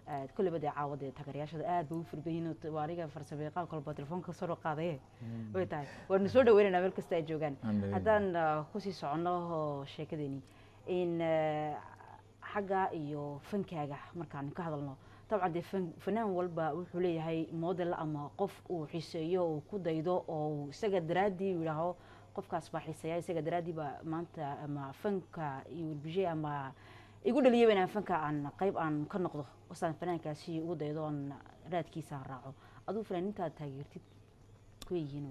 kulleyba dee caawada taageerayaashada aad bay u furbayin waa aniga farsamayaqaan kolba telefoonka soo qaadaye way tahay waanu soo dhaweynaynaa meel kasta ay joogaan haddaan kusii soconno sheekadeeni in xagga iyo fankaaga markaan ka hadalno dabcan dee fanaan walba wuxuu leeyahay model ama qof uu xiiseeyo uu ku daydo oo isaga daraaddii yidhaaho qofkaas baa xiiseeya isaga daraaddii baa maanta ama fanka iyo wilbishe ama igu dhaliyaba inaan fanka aan qayb aan ka noqdo osaan fanaankaasi ugu daydo oon raadkiisa raaco aduu fanaanintaad taageertid ku yihiin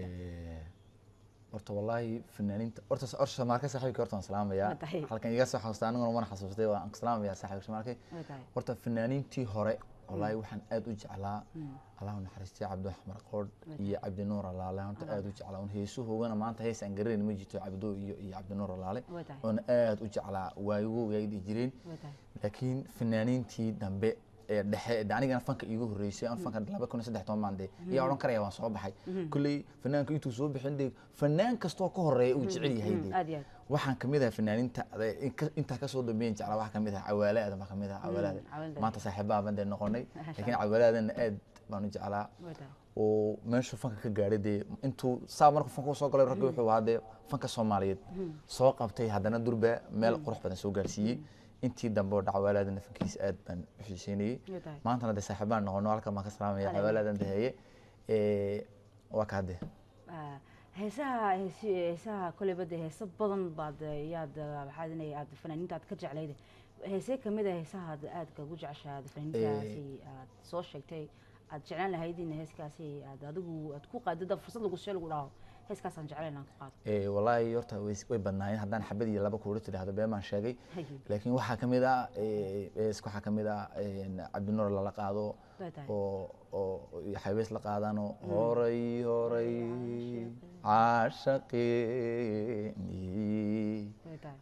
horta wallaahi fanaaniinta horta horta shamaarka saaxiibka horta waan salaamayaa halkan iga soo xasuustay aniguna mana xasuustay waan salaamayaa saaxiibka shamaarka horta fanaaniintii hore wallaahi waxaan aad u jeclaa allahu naxariistay cabdi axmar qoodh iyo cabdi nuur alaale horta aad u jeclaa un heesuhoogana maanta hees aan garanayn ma jirto cabdo iyo iyo cabdi nuur alaale oona aad u jeclaa waayigo ay dhihi jireen laakiin fanaaniintii dambe ee dhexe de anigana fanka iigu horreysay an fanka laba kun iyo saddex toban baan dee ayaa odhan karaya waan soo baxay kolley fanaanka intuu soo bixin dee fanaan kastoo ka horeeya uu jecel yahay dee waxaan kamid ahay fanaaniinta intaa kasoo dambeyn jeclaa waxaa kamid ah cawaale aadan baa kamid ah cawaale aadan maanta saaxiibaa baan dee noqonay laakiin cawaale aadanna aad baan u jeclaa oo meeshuu fanka ka gaadhay dee intuu saa markuu fanka soo galay raggi wuxuu ahaa dee fanka soomaaliyeed soo qabtay haddana durba meel qurux badan soo gaarsiiyey intii dambe oo dhacwaalaada nafankiisa aad baan u xiiseynayey maantana dee saaxiibaan noqono halkan baan ka salaamaya dhacwaalaadan daheeye waa ka hadde heesaha heesaha koleyba dee heeso badan baad yaad maxaad inay aad fanaaniinta aad ka jeclayde heesee kamid a heesaha aad aadka ugu jeceshaad fanaaniintaasi aad soo sheegtay aad jeclaan lahayd in heeskaasi aad adigu aad ku qaadida fursad lagu see lagu dhaho heeskaasaan jeclayn aan ku qaado wallaahi horta way badnaayeen haddaan xabad iyo laba kuula tidhaahdo been baan sheegay laakiin waxaa kamid ah heeska waxaa kamid ah cabdinuur lala qaado oo oo xabees la qaadano horay horay caashaqeeni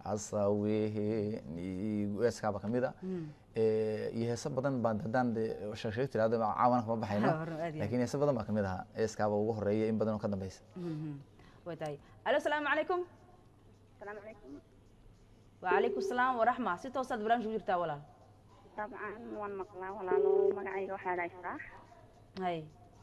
asaweheni heeskaaba kamid a iyo heeso badan baan haddaan sheegsheeg tirahdo caawana kama baxayno laakiin heeso badan baa kamid ahaa heeskaaba ugu horeeya in badan oo ka dambeysa way tahay alo asalaamu calaykum السلام عليكم وعليكم السلام ورحمة si toosaad barnaamij ku jirtaa walaal طبعا waan maqlaa walaalo magacayga waxaa la israax hay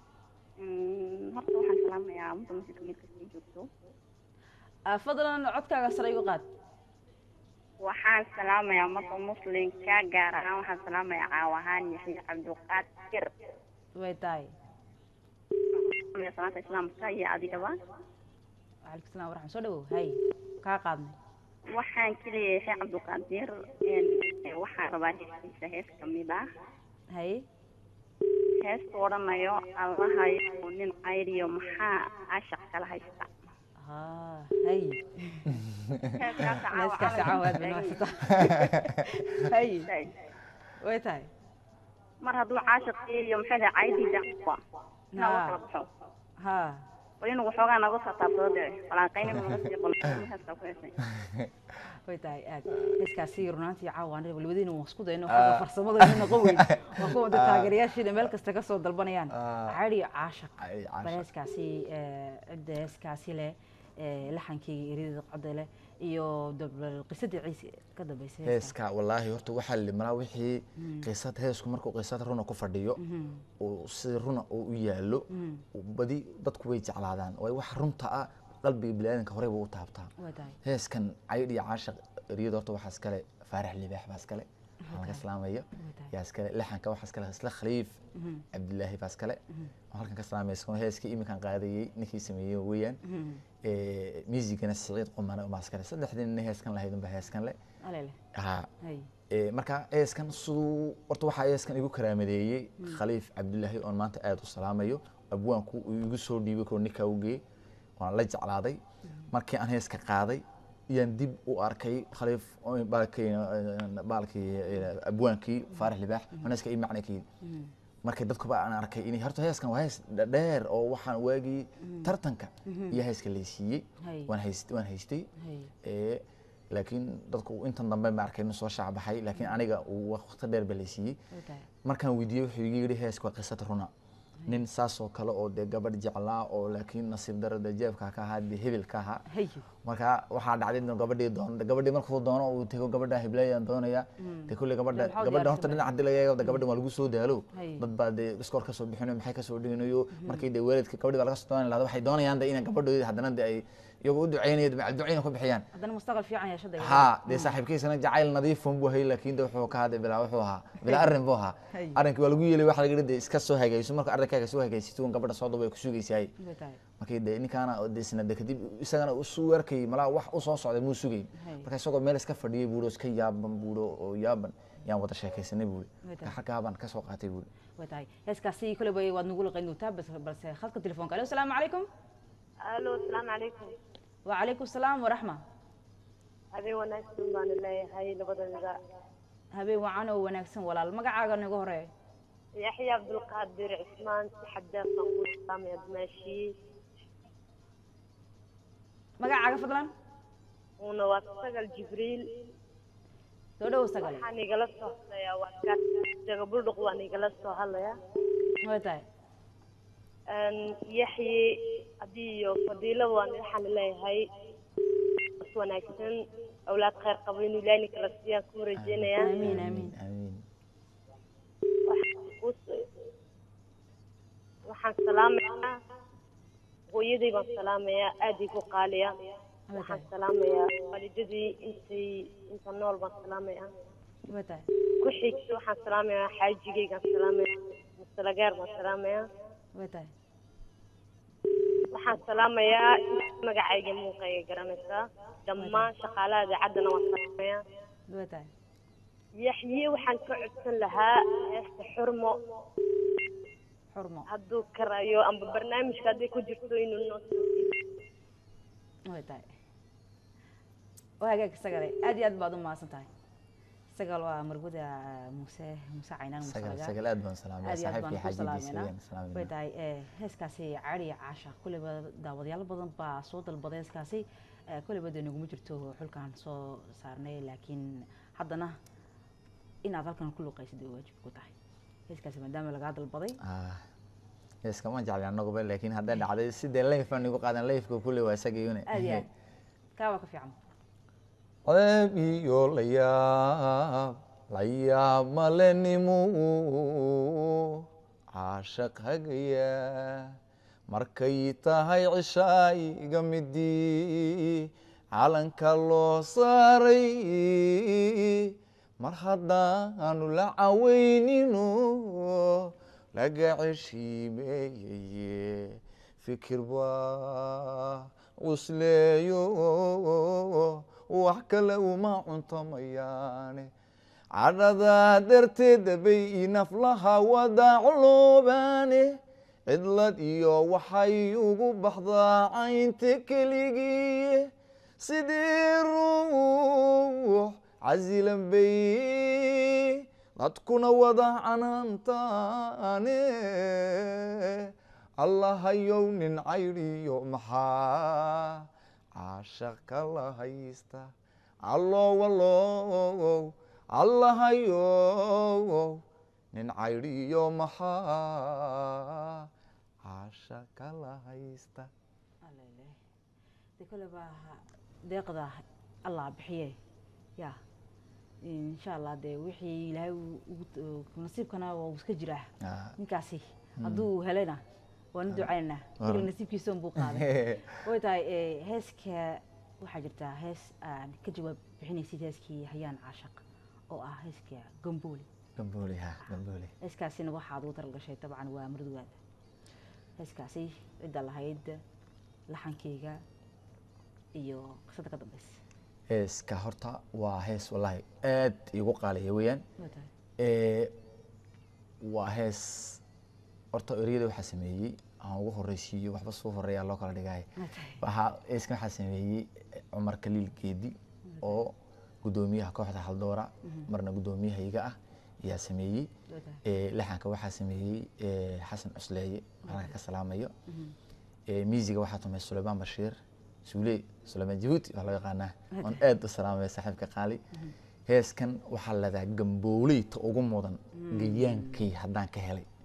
horta waxaan salaamayaa ummadda masjidka meel kasta ay joogto Ah, fadlan codkaaga sare igu qaad waxaan salaamayaa ummadda muslimka gaar ahaan waxaan salaamayaa caawahaan yaxya cabdiqaadir way tahay salaamaya salaanta islaamka iyo adigaba وعليكم السلام ورحمة soo dhawow hay kaa qaadnay waxaan keliya yaxya cabdiqaadir waxaan rabaa heestiisa hees kamid ah hay heesta odhanayo allahayo nin cayriyo maxaa cashaq kala haysta ha hay heeskaas caawa heeskaasi camal caawaad taagan banaasata hay yahay. way tahay mar hadduu caashaq iyo maxay tahay caydii dacwa inaa Ha. wax kala baxo ha bal inuu waxoogaa naga soo taabsado dee walaaqayni naga sii qolo heeskaa ku heesay way tahay aad heeskaasi runaantii caawa aniga walwadiina waan isku dayno xagga farsamada ina noqon weyn waa kuwa da taageerayaashiina meel kasta ka soo dalbanayaan Ah. cari caashaq Cari caashaq. bal heeskaasi eh, cidda heeskaasi leh eh, laxankeyga erida qada leh iyo dab- qisadii ciise ka dambeysay heeska. heeska wallaahi horta waxaa limalaa wixii qisad heesku markuu qisad runa ku fadhiyo Mhm. uu si runa uu u yaalo badi dadku way jeclaadaan waayo wax runta ah qalbiga biniaadanka horey buu u taabtaa way tahay heeskan caydh iyo caashaq eriyada horta waxaa iskale faarax libaax baa iskale waxaa laga salaamaya yaa iskale laxanka waxaa iskale isla khaliif cabdilaahi baa iskale oo halkan ka salaamaysa heeskii iminkan qaadayey ninkii sameeyey weeyaan miisigana siciid qumane baa iskale saddexdii nin heeskan lahayd unba heeskan le alele haa hay Ee, marka eeskan siduu horta waxaa eeskan igu karaamadeeyey khaliif cabdilaahi oon maanta aad u salaamayo abwaanku uu igu soo dhiibay koo ninkaa u geeyey waan la jeclaaday markii aan heeska qaaday iyaan dib u arkay khaliif oo baalkii baalkii eh, abwaankii faarax libaax oon heeska ii macna ka yidhi markay dadkuba aan arkay inay horta heeskan waa hees dheer oo waxaan waagii tartanka iyo heeska laysiiyey Hay. waan hayst waan haystay hay ee laakiin dadku intan dambe ma arkay soo shaacbaxay laakiin aniga uu waqti dheer ba laysiiyey way tahay markaan weydiiyey wuxuu iga yidhi heeska waa qisad runa nin saasoo kale oo dee gabadh jeclaa oo laakiin nasiib darada jeebka ka ahaa dee hebel ka ahaa hayo marka waxaa dhacday inuu gabadhii doono gabadhii markuu doono uu tego gabadha heblayaan doonaya dee kulley gabadha maxaa u gabadha horta diyaarsan dhinaca hadii laga eego gabadhan waa lagu soo daalo Hay. dad baa dee iskoor kasoo bixinayo maxay kasoo dhiganayo markii dee waalidka gabadhi baa laga soo doonaya lahda waxay doonayaan dee inay gabadhoodi haddana dee ay iyagu u duceynayo macal duceyna ku bixiyaan haddana mustaqbal fiican yeeshada ha dee saaxiibkiisana jacayl nadiifun buu hayay laakiin de wuxuu ka hadlay bilaa wuxuu ahaa bilaa arrin buu ahaa Hay. arrinkii waa lagu yeelay waxa laga yidhi dee iska soo hagayso marka arrinkaaga soo hagaysid uun gabadha soo duba ay ku sugaysaay way tahay markii de ninkaana oo de isna de kadib isagana usu arkayay malaa wax u soo socday muu sugayn Hay. marka isagoo meel iska fadhiyay buuro iska yaaban buuro oo yaaban yaan wada sheekaysanay buuri Way tahay. marka halkaa baan kasoo qaatay buuri way tahay heeskaasi kole bay waad nagu laqayn doontaa bas balse khadka telefoonka alo asalaamu calaykum alo asalaamu calaykum wacalaykum salaam waraxma habeen wanaagsan baan leeyahay labadaniga habeen wacan oo wanaagsan walaal magacaaga nagu horeeyo yaxya cabdulqaadir cismaan si xadaaf baan ku salaamaya dimaashii magacaaga fadlan uuna waa sagal jibriil soo dhow sagale waxaan igala soo hadlayaa waa ka jagabuldhuq waan igala soo hadlayaa way tahay yaxye haddii iyo fadiilada waan waxaan leeyahay is wanaagsan awlaad khayr qabo inuu ilaahi kala siiyaan ku rajeynayaa amiin amiin amiin waxaan salaamayaa hooyaday baan salaamayaa aaday ku qaaliya waxaan salaamayaa waalidadii intay inta nool baan salaamayaa way tahay ku xigta waxaan salaamayaa xaajigaygaan salaamayaa musalagaar baan salaamayaa way tahay waxaan salaamayaa inta magacayga muuqayga garanaysaa dhammaan shaqaalaha idaacadana waan salaamayaa way tahay yaxye waxaan ka codsan lahaa heesta xurmo xurmo hadduu karayo amba barnaamijka hadday ku jirto inuu noo soo way tahay waa hagaag sagale aad iyo aad baad u mahadsan tahay sagal waa marguda muuse muuse caynaan muuse sagal lagaa. sagal aad baan salaamaya aad iyo aad baan saaxiibkii ku xaajidiisa salaameynaa ayaan salaamayna way tahay eh, heeskaasi cari caasha kulliba daawadayaal badan baa soo dalbaday heeskaasi Eh, kulliba dee naguma jirto xulkaan soo saarnay laakiin haddana inaad halkan ku luqaysid ay waajib ku tahay heeskaasi maadaama lagaa dalbaday Ah, iskama jecli anaguba laakiin hadday dhacday sidee layf aan igu qaadan layfka kulle waa isagayune aad iyo aad kaa waa ka fiican ceeb iyo layaab layaab malenimo caashaq hagaya markay tahay cishaayiga midii calanka loo saaray mar haddaanu la caweynino laga ceshiimeeyeye fikir baa cusleeyo wax kale uma cuntomayaane cadhadaa darteeda bay naflaha wadaacloobaane cidlad iyo waxay ugu baxdaa caynta keligii sidii ruux casilan bay dadkuna wada canaantaane allahayow nin cayriyo maxaa caashaq kala haysta allowalow allahayow nin cayriyo maxaa caashaq kala haysta alele de kole baa deeqda allah bixiye ya insha allah dee wixii ilaahay uu- ugu- nasiibkana waa uu iska jiraa Ah. ninkaasi hadduu helayna waanu ducaynaa Waran. kuli nasiibkiisa unbuu qaaday way tahay eh, heeska waxaa jirtaa hees aan ka jawaab bixinaysid heeskii hayaan caashaq oo ah heeska gambooli gambooli ha gambooli heeskaasina waxaad ugu talgashay dabcan waa murdugaada heeskaasi cidda lahayd laxankeyga iyo qisada ka dambeysa heeska horta waa hees wallaahi aad igu qaaliya weeyaan way tahay Eh, waa hees horta ereyada waxaa sameeyey aan ugu horeysiiyo waxba soo horeeyaa loo kala dhigay way tahay waxaa heeska waxaa sameeyey cumar kaliil geedi oo gudoomiyaha kooxda haldoora marna gudoomiyahayga ah ayaa sameeyey way tahay Eh, laxanka waxaa sameeyey eh, xasan cusleeye halka ka salaamayo Eh, miisiga waxaa tumay suleymaan bashiir suule suleymaan jahuuti waa loo yaqaanaa oon aad u salaamaya saaxiibka qaali heeskan waxaa leedahay gambooleyta ugu mudan gayaankay haddaan ka helay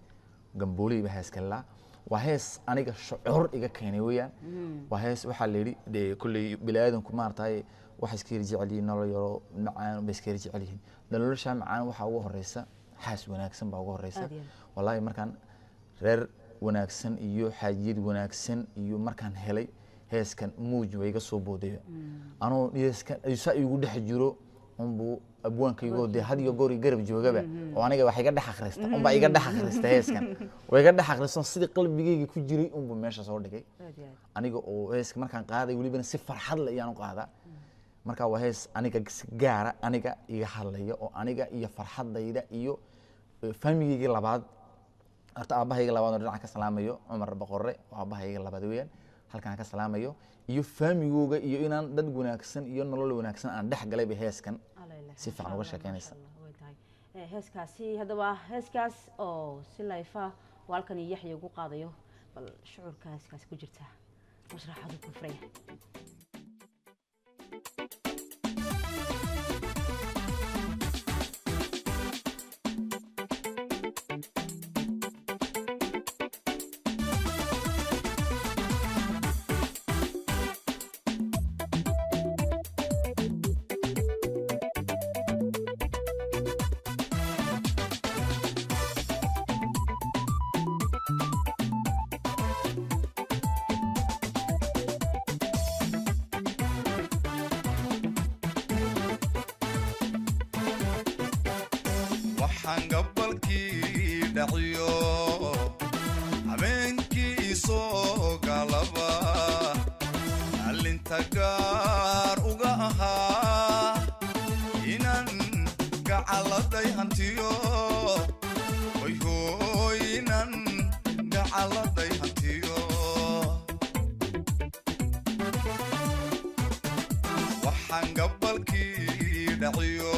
gambooley baa hees kalilaa waa hees aniga shucuur iga keenay weeyaan waa hees waxaa la yidhi dee kolley biniaadanku maaragtay waxay iska yar jecel yihiin nolol yaro macaan bay iska yar jecel yihiin nolosha macaan waxaa ugu horeysa xaas wanaagsan baa ugu horeysa Aad iyo aad. wallaahi markaan reer wanaagsan iyo xaajiyad wanaagsan iyo markaan helay heeskan muuj waa iga soo boodaya anoo heeskan saa igu dhex jiro unbuu abwaankaygoo dee had iyo goor i garab joogaba oo aniga wax iga dhex akhrista unbaa iga dhex akhrista heeskan waa iga dhex akhrista sidii qalbigayga ku jiray unbuu meesha soo dhigay aad iyo aad aniga oo heeska markaan qaaday welibana si farxad le ayaan u qaadaa marka waa hees aniga si gaara aniga iga hadlaya oo aniga iyo farxadayda iyo eh, faamigaygii labaad horta aabahayga labaad oo dhinaca ka salaamayo cumar boqorre oo aabahayga labaad weeyaan halkaan ka salaamayo iyo faamigooga iyo inaan dad wanaagsan iyo nolol wanaagsan aan dhex galayba heeskan Alele, si fiican masha uga Allah, sheekeynaysa. masha Allah, way tahay. Eh, heeskaasi haddaba heeskaas oo si layfa oo halkan iyo yaxya ugu qaadayo bal shucuurka heeskaasi ku jirta mashraxadu ku furaya waxaan gabalkii dhaciyo habeenkii soo galaba allinta gaar uga ahaa inaan gacaladay hantiyo hoyhooy inaan gacaladay hantiyo waxaan gabalkii dhaciyo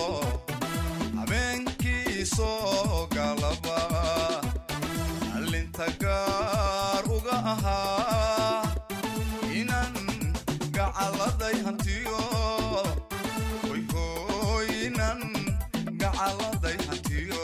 habeenkii soo galaba allinta gaar uga ahaa inaan gacaladay hantiyo hoyhooy inaan gacaladay hantiyo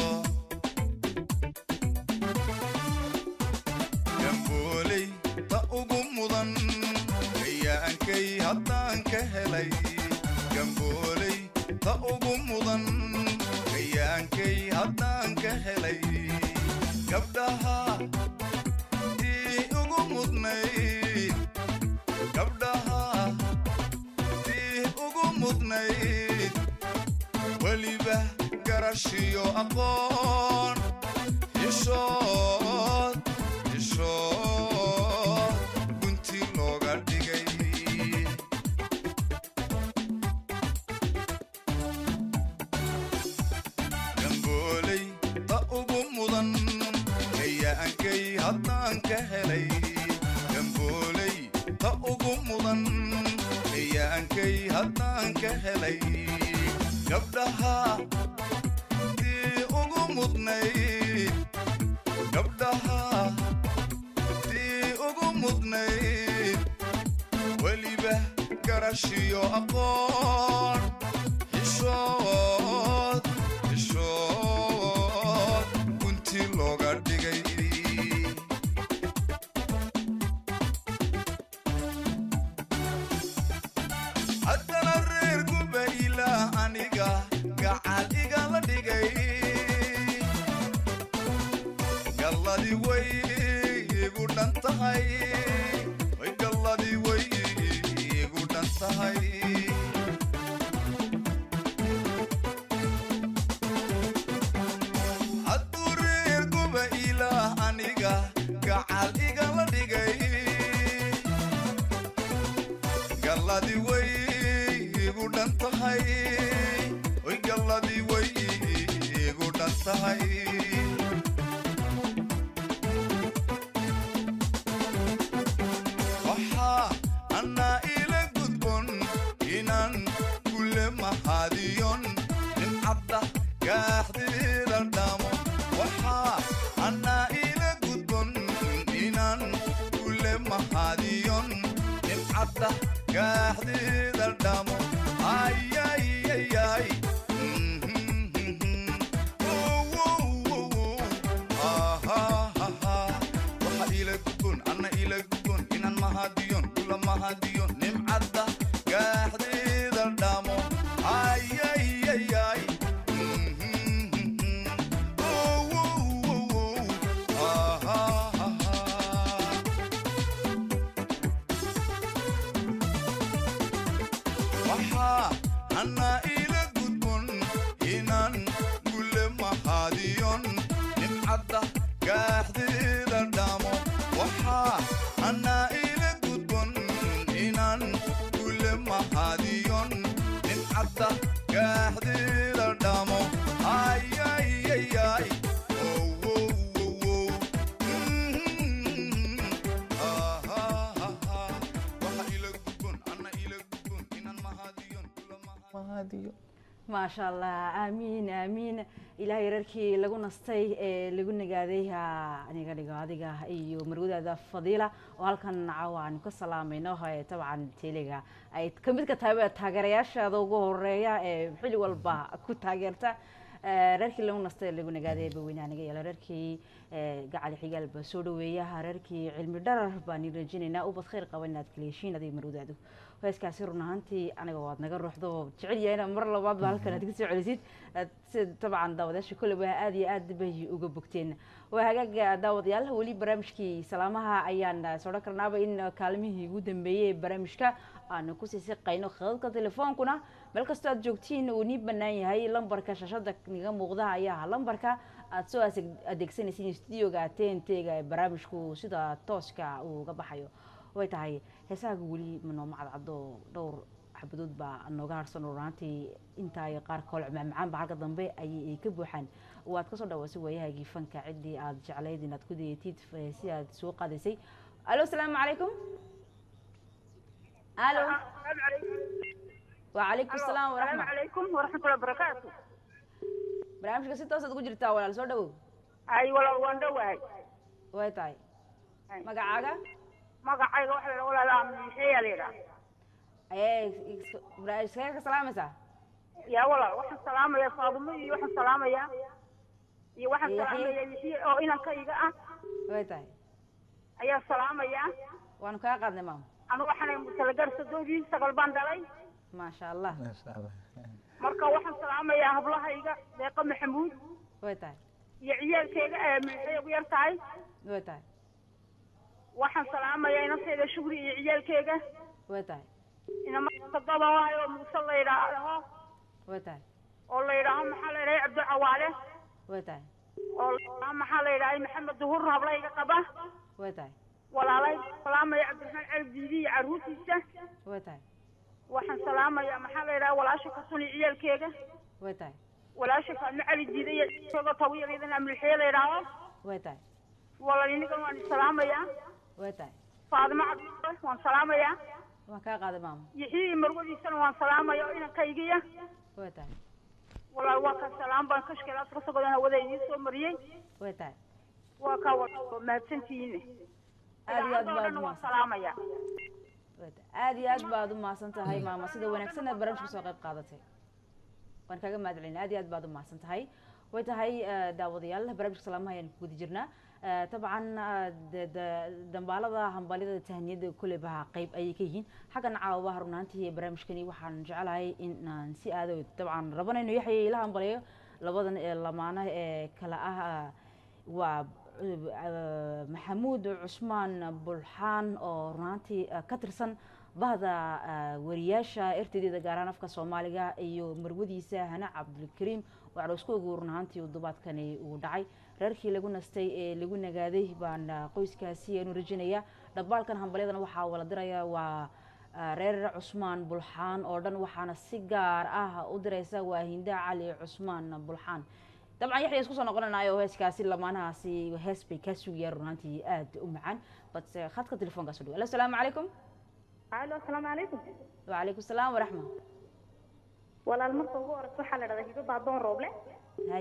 gambooley ta ugu mudan kayaankay haddaan ka helay gambooley ta ugu mudan kayaankay haddaan ka helay gabdhaha tii ugu mudnayd gabdhaha tii ugu mudnayd weliba garashiyo aqoon xishood xishood gunti looga dhigay gambooley ta ugu mudan kayaankay haddaan ka helay gambooley ta ugu mudan kayaankay haddaan ka helay gabdhaha tii ugu mudnayd gabdhaha tii ugu mudnayd weliba garashiyo aqoon xishood xishood gunti looga dhigay haddana reer gubayla aniga gacal igala dhigay galladi way igu dhan tahay way galladi way igu dhan tahay hadduu reer guba ilaah aniga gacal igala dhigay galladi way igu dhan tahay way galladi way igu dhan tahay waxaa annaa ila gudbon inaan kule mahadiyon nimcadda gaaxdeeda dhamo waxaa annaa ila gudbon inaan kule mahadiyon nimcadda gaaxdeeda dhamo ayayayay Mhm, mhm. Oh, oh, oh, oh. Ah, mahadiyo nimcadda gaaxdeeda dhamo ayayayay waxaa hana ila gudbon inaan gule mahadiyon nimcadda gaaxdeeda dhamo waxaa hana ila gudbon inaan gule mahadiyon nimcadda gaaxdeeda dhamo ayayayay maasha allah aamiin aamiin ilaahay reerkii lagu nastay ee lagu nagaaday aniga dhigo adiga iyo marwadaada fadiila oo halkan caawa aanu ka salaamayno tabcan teliga ay kamid ka tahay taageerayaashaada ugu horeeya ee xili walba ku taageerta reerkii lagu nastay lagu nagaaday baweynaha naga yeelo reerkii gacali xigaal baa soo dhaweeya reerkii cilmi dharar baan rajinaynaa ubad khayr qaba inaad kala heshiin adiga marwadaadu heeskaasi run ahaantii aniga waad naga ruuxdo jecel yahay inaad mar labaad ba halkan aad ka soo celisid sida dabcan daawadayaasha kolleyba aad iyo aad bay uga bogteen waa hagaaga daawadayaal weli barnaamijkii salaamaha ayaan sodhan karnaaba in kaalmihii ugu dambeeyey ee barnaamijka aanu kusii siqayno khadadka telefoonkuna meel kastoo aad joogtiin uu nii banaan yahay lambarka shashada niga muuqda ayaa lambarka aad soo adeegsanaysiin studioga tntga ee barnaamijku sida tooska uu uga baxayo way tahay heesahaaga weli manooma cadcado dhowr xabadood baa nooga harsan oo runaantii intaa iyo qaar koole macmacaan ba halka dambe ayay ka buuxaan waad kasoo dhawaasay waayahaagii fanka ciddii aad jeclayd inaad ku dayatid si aad soo qaadaysay alo asalaamu calaykum alo وعليكم السلام ورحمة السلام عليكم ورحمة الله وبركاته barnaamijka si toosaad ugu jirtaa walaal soo dhawow أي والله وان دواي way tahay magacaaga magacayga waxa la walaal amniixeeya la yidhaha ayee iskaga ka salaamaysaa yaa walaal waxaan salaamaya faadumo iyo waxaan salaamaya iyo waxaan Yaxye. salaamaya yaxye oo inankayga ah way tahay ayaa salaamaya waanu kaa qaadnay maama anu waxaan musalagar sadoodii sagal baan dhalay maasha allah marka waxaan salaamayaa hablahayga deeqa maxamuud way tahay iyo ciyaalkeyga ee milixay ugu yar tahay way tahay waxaan salaamayaa inantayda shugri iyo ciyaalkeyga way tahay inamatagaba waayo oo muuse la yidhaaho way tahay oo la yidhaaho maxaa la yidhaha cabdi cawaale way tahay oo la yidhaaho maxaa la yidhaha maxamed duhur hablayga qaba way tahay walaalay salaamaya cabdiraxmaan cali diidi iyo carruurtiisa way tahay waxaan salaamayaa maxaa la yidhaha walaasha kasuni ciyaalkeega way tahay walaasha faadmo cali diida iyo isagoo tawiyaliidan amlixee la yidhaaho way tahay walaal inigan waan salaamayaa way tahay faadimo cabdi waan salaamayaa waan kaa qaaday maama yixii marwadiisana waan salaamaya oo inankaygiya way tahay walaal waa ka salaam baan kashkelaad ka sogodan hawada idiin soo mariyey way tahay waa kaa wa mahadsantihiine aad iyo aad idaacadda oo baad dhan waan umahadsan salaamaya way tahay aad iyo aad baad umahadsan tahay maama sida wanaagsan aad barnaamijka soo qayb qaadatay waan kaaga mahad celinay aad iyo aad baad umahadsan tahay way tahay eh, daawadayaal barnaamijka salaamaha ayaan ku guda jirnaa Eh, dabcan eh, de- de- dambaalada hambalyada tahniyada kuleybaha qeyb ayay ka yihiin xaggan caawabaha runaantii barnaamijkani waxaan jecelahay in aan si aado dabcan rabanayno yaxya ila hambaliyo labadan ee lamaana ee kala ah ah, waa eh, maxamuud cusmaan bulxaan oo runaantii eh, ka tirsan bahda eh, wariyaasha ertadeeda gaaraan afka soomaaliga iyo marwadiisa hana cabdulkariim oo cadhowskoogu run ahaantii uu dubaadkani uu dhacay reerkii lagu nastay ee lagu nagaaday baan ah, qoyskaasi aanu rajinaya dhabbaalkan hambalyadana waxaa wala diraya waa ah, reer cusmaan bulxaan oo dhan waxaana si gaar ah u diraysa waa hinda cali cusmaan bulxaan dabcan yaxya isku soo noqonanayo heeskaasi lamaanahaasi hees bay kaa sugayaan run ahaantii aad u macaan balse khadka telefoonkaa soo dhawo asalaamu calaykum alo asalaamu calaykum وعليكم السلام ورحمة walaal marka ugu horeysa waxaa la dhahdaa hibo baadoon rooble هاي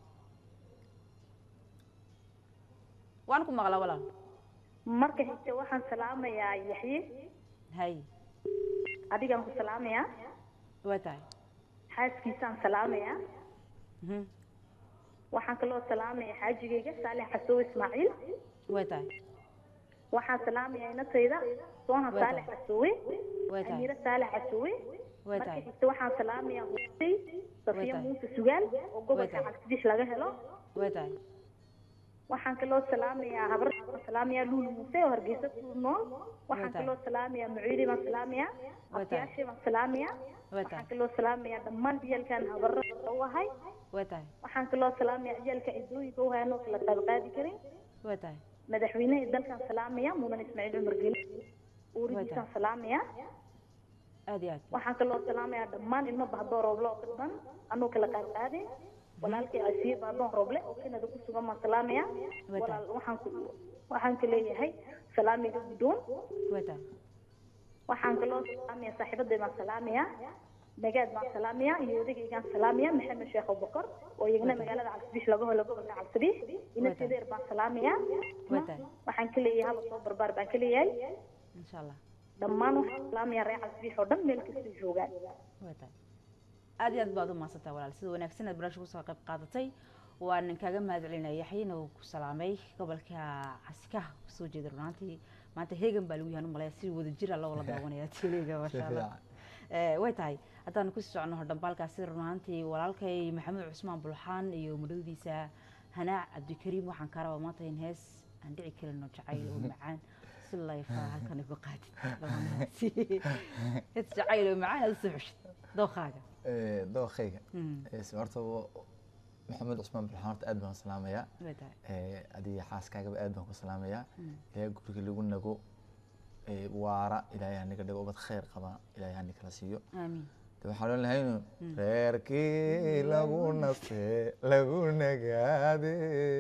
وانكم مغلا ولا marka xigta waxaan salaamayaa yaxye هاي adigaan ku salaamayaa وتاي xaaskiisaan salaamayaa هم waxaan kaloo salaamayaa xaajigayga saalex xasow ismaaciil وتاي waxaan salaamayaa inatayda soohan Way saalex tahay. casoowe Way tahay. amiire saalex casoowe Way marka tahay. xigta waxaan salaamayaa husey safiya tahay. muuse sugaal oo gobolka tahay. cabsidish laga helo way tahay waxaan kaloo salaamayaa habar baan salaamayaa luul muuse oo hargeysa ku nool waxaan tahay. kaloo salaamayaa muciidi baan salaamayaa Way tahay. abtiyaashay baan salaamayaa way waxaan tahay kaloo salaamayaa dhammaan ciyaalkan habarra u ahay way tahay waxaan kaloo salaamayaa ciyaalka cidooyinka u hayan oo kala qaadqaadi karin way tahay madaxweynaha dalkan salaamaya mudan ismaaciil cumar geli uuridiisaan salaamaya aad iyo aad waxaan kaloo salaamayaa dhammaan ilmo bahdoon rooble oo ka dhan anuu kala qaadqaadin walaalkay asiye bahdoon rooble oo kanada ku sugan baan salaamaya Way tahay. walaal waxaan ku waxaan ka leeyahay salaamiga guddoon way tahay waxaan kaloo salaamaya saaxiibaday baan salaamaya nagaad baan salaamaya iyo odagaygaan salaamaya maxamed sheekh abubakar oo iyagana magaalada cabsibiix laga helo gobolka cabsibiix ina sideer baan salaamaya way tahay waxaan ka leeyahay haba soo barbaar baan ka leeyahay insha allah dhammaan waxaan salaamaya reer cabsibiix oo dhan meel kastay joogaan way tahay aad iyo aad baad u mahadsantahay walaal sida wanaagsan aad barnaamijka kusoo qayb qaadatay waan kaaga mahad celinaya yaxyina uu ku salaamay gobolka casikaha kusoo jeeda runaantii maanta hegan baa lagu yahan u malaya si wada jira loo wala daawanaya teliga masha allah Eh, way tahay haddaan kusii socono hordhambaalkaasi runaantii walaalkay maxamed cusmaan bulxaan iyo mudhowdiisa hanaac cabdikariim waxaan kaa rabaa maanta in hees aan dhici karin oo jacayl oo macaan si layfa halkan igu qaadid labanaasi hees jacayl oo macaan aad usoo xushid dooqaaga Eh, dookhayga Mm. Eh, si horta wa- maxamed cusmaan bulxaan horta aad baan u salaamayaa way tahay Eh, adiga xaaskaagaba aad baan ku salaamayaa Mm. ilaahay guriga lagu nago eh, waara ilaahay haniga dhigo ubad khayr qaba ilaahay hani kala siiyo aamiin de waxaan oon lahaynu reerkii lagu naste lagu nagaade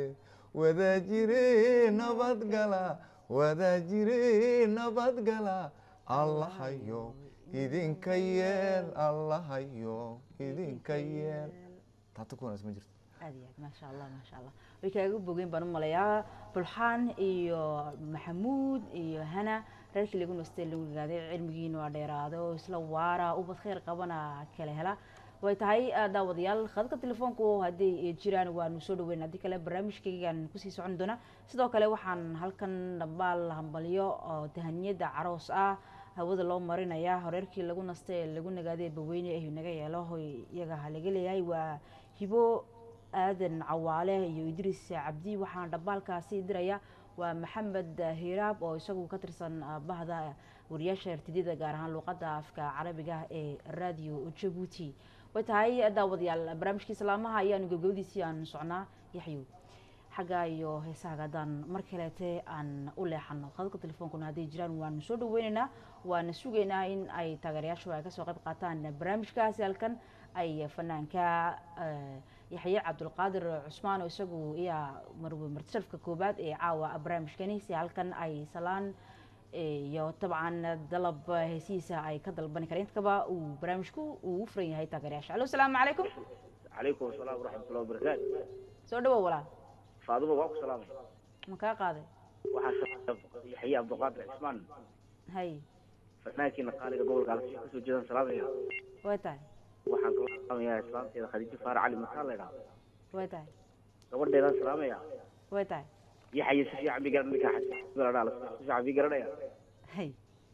wada jire nabadgala wada jire nabadgala allahayo idinka yeel allahayo idinka yeel taata ku wanaagsan ma jirto aad iyo aad maasha allah maasha allah way kaaga bogeyn baan u malayaa bulxaan iyo maxamuud iyo hana reerkii lagu nastay lagu gaaday cilmigiina waa dheeraado isla waara ubad khayr qabana kala hela way tahay ah, daawadayaal khadka telefoonku hadday jiraan waanu soo dhaweyn haddii kale barnaamijkaygaan kusii socon doona sidoo kale waxaan halkan dhambaal hambalyo oo tahaniyada caroos ah hawada loo marinaya horeerkii lagu nastay ee lagu nagaaday baweyne ay naga yeelo hoy iyaga ha laga leeyahay waa hibo aadan cawaale iyo idriis cabdi waxaan dhambaalkaasi diraya waa maxamed hiraab oo isagu ka tirsan ah, bahda wariyaasha rtidida gaar ahaan luuqadda afka carabiga ee radio jabuuti way tahay daawadayaal barnaamijkii salaamaha ayaanu gabgabadiisii aan socnaa yaxyow xagga iyo heesahaga haddaan mar kaleete aan u leexano khadadka telefoonkuna hadday jiraan waanu soo dhaweyneynaa waana sugaynaa in ay taageerayaashu ay kasoo qayb qaataan barnaamijkaasi halkan ay fanaanka eh, yaxye cabdulqaadir cusmaan oo isagu iyaa marwe martisharafka koobaad ee caawa barnaamijkani si halkan ay salaan iyo dabcan dalab heesihiisa ay ka dalbani kareen intakaba uu barnaamijku uu u furan yahay taageerayaasha alo asalaamu calaykum calaykum asalaam waraxmatullahi wabarakaatu soo dhawow walaal faaduma waa ku salaamay ma kaa qaaday waxaa yaxye cabdiqaadir cismaan hay fanaankiina qaaliga gobolka alsi kasoo jeedaan salaamaya way tahay waxaan kala salaamayaa islaamteeda khadiijo faarac cali mataan la idhaha way tahay gabadheedaan salaamaya way tahay yaxye si fiican bi garan ninkaa xajigaradhaa si fiican bi garanaya hay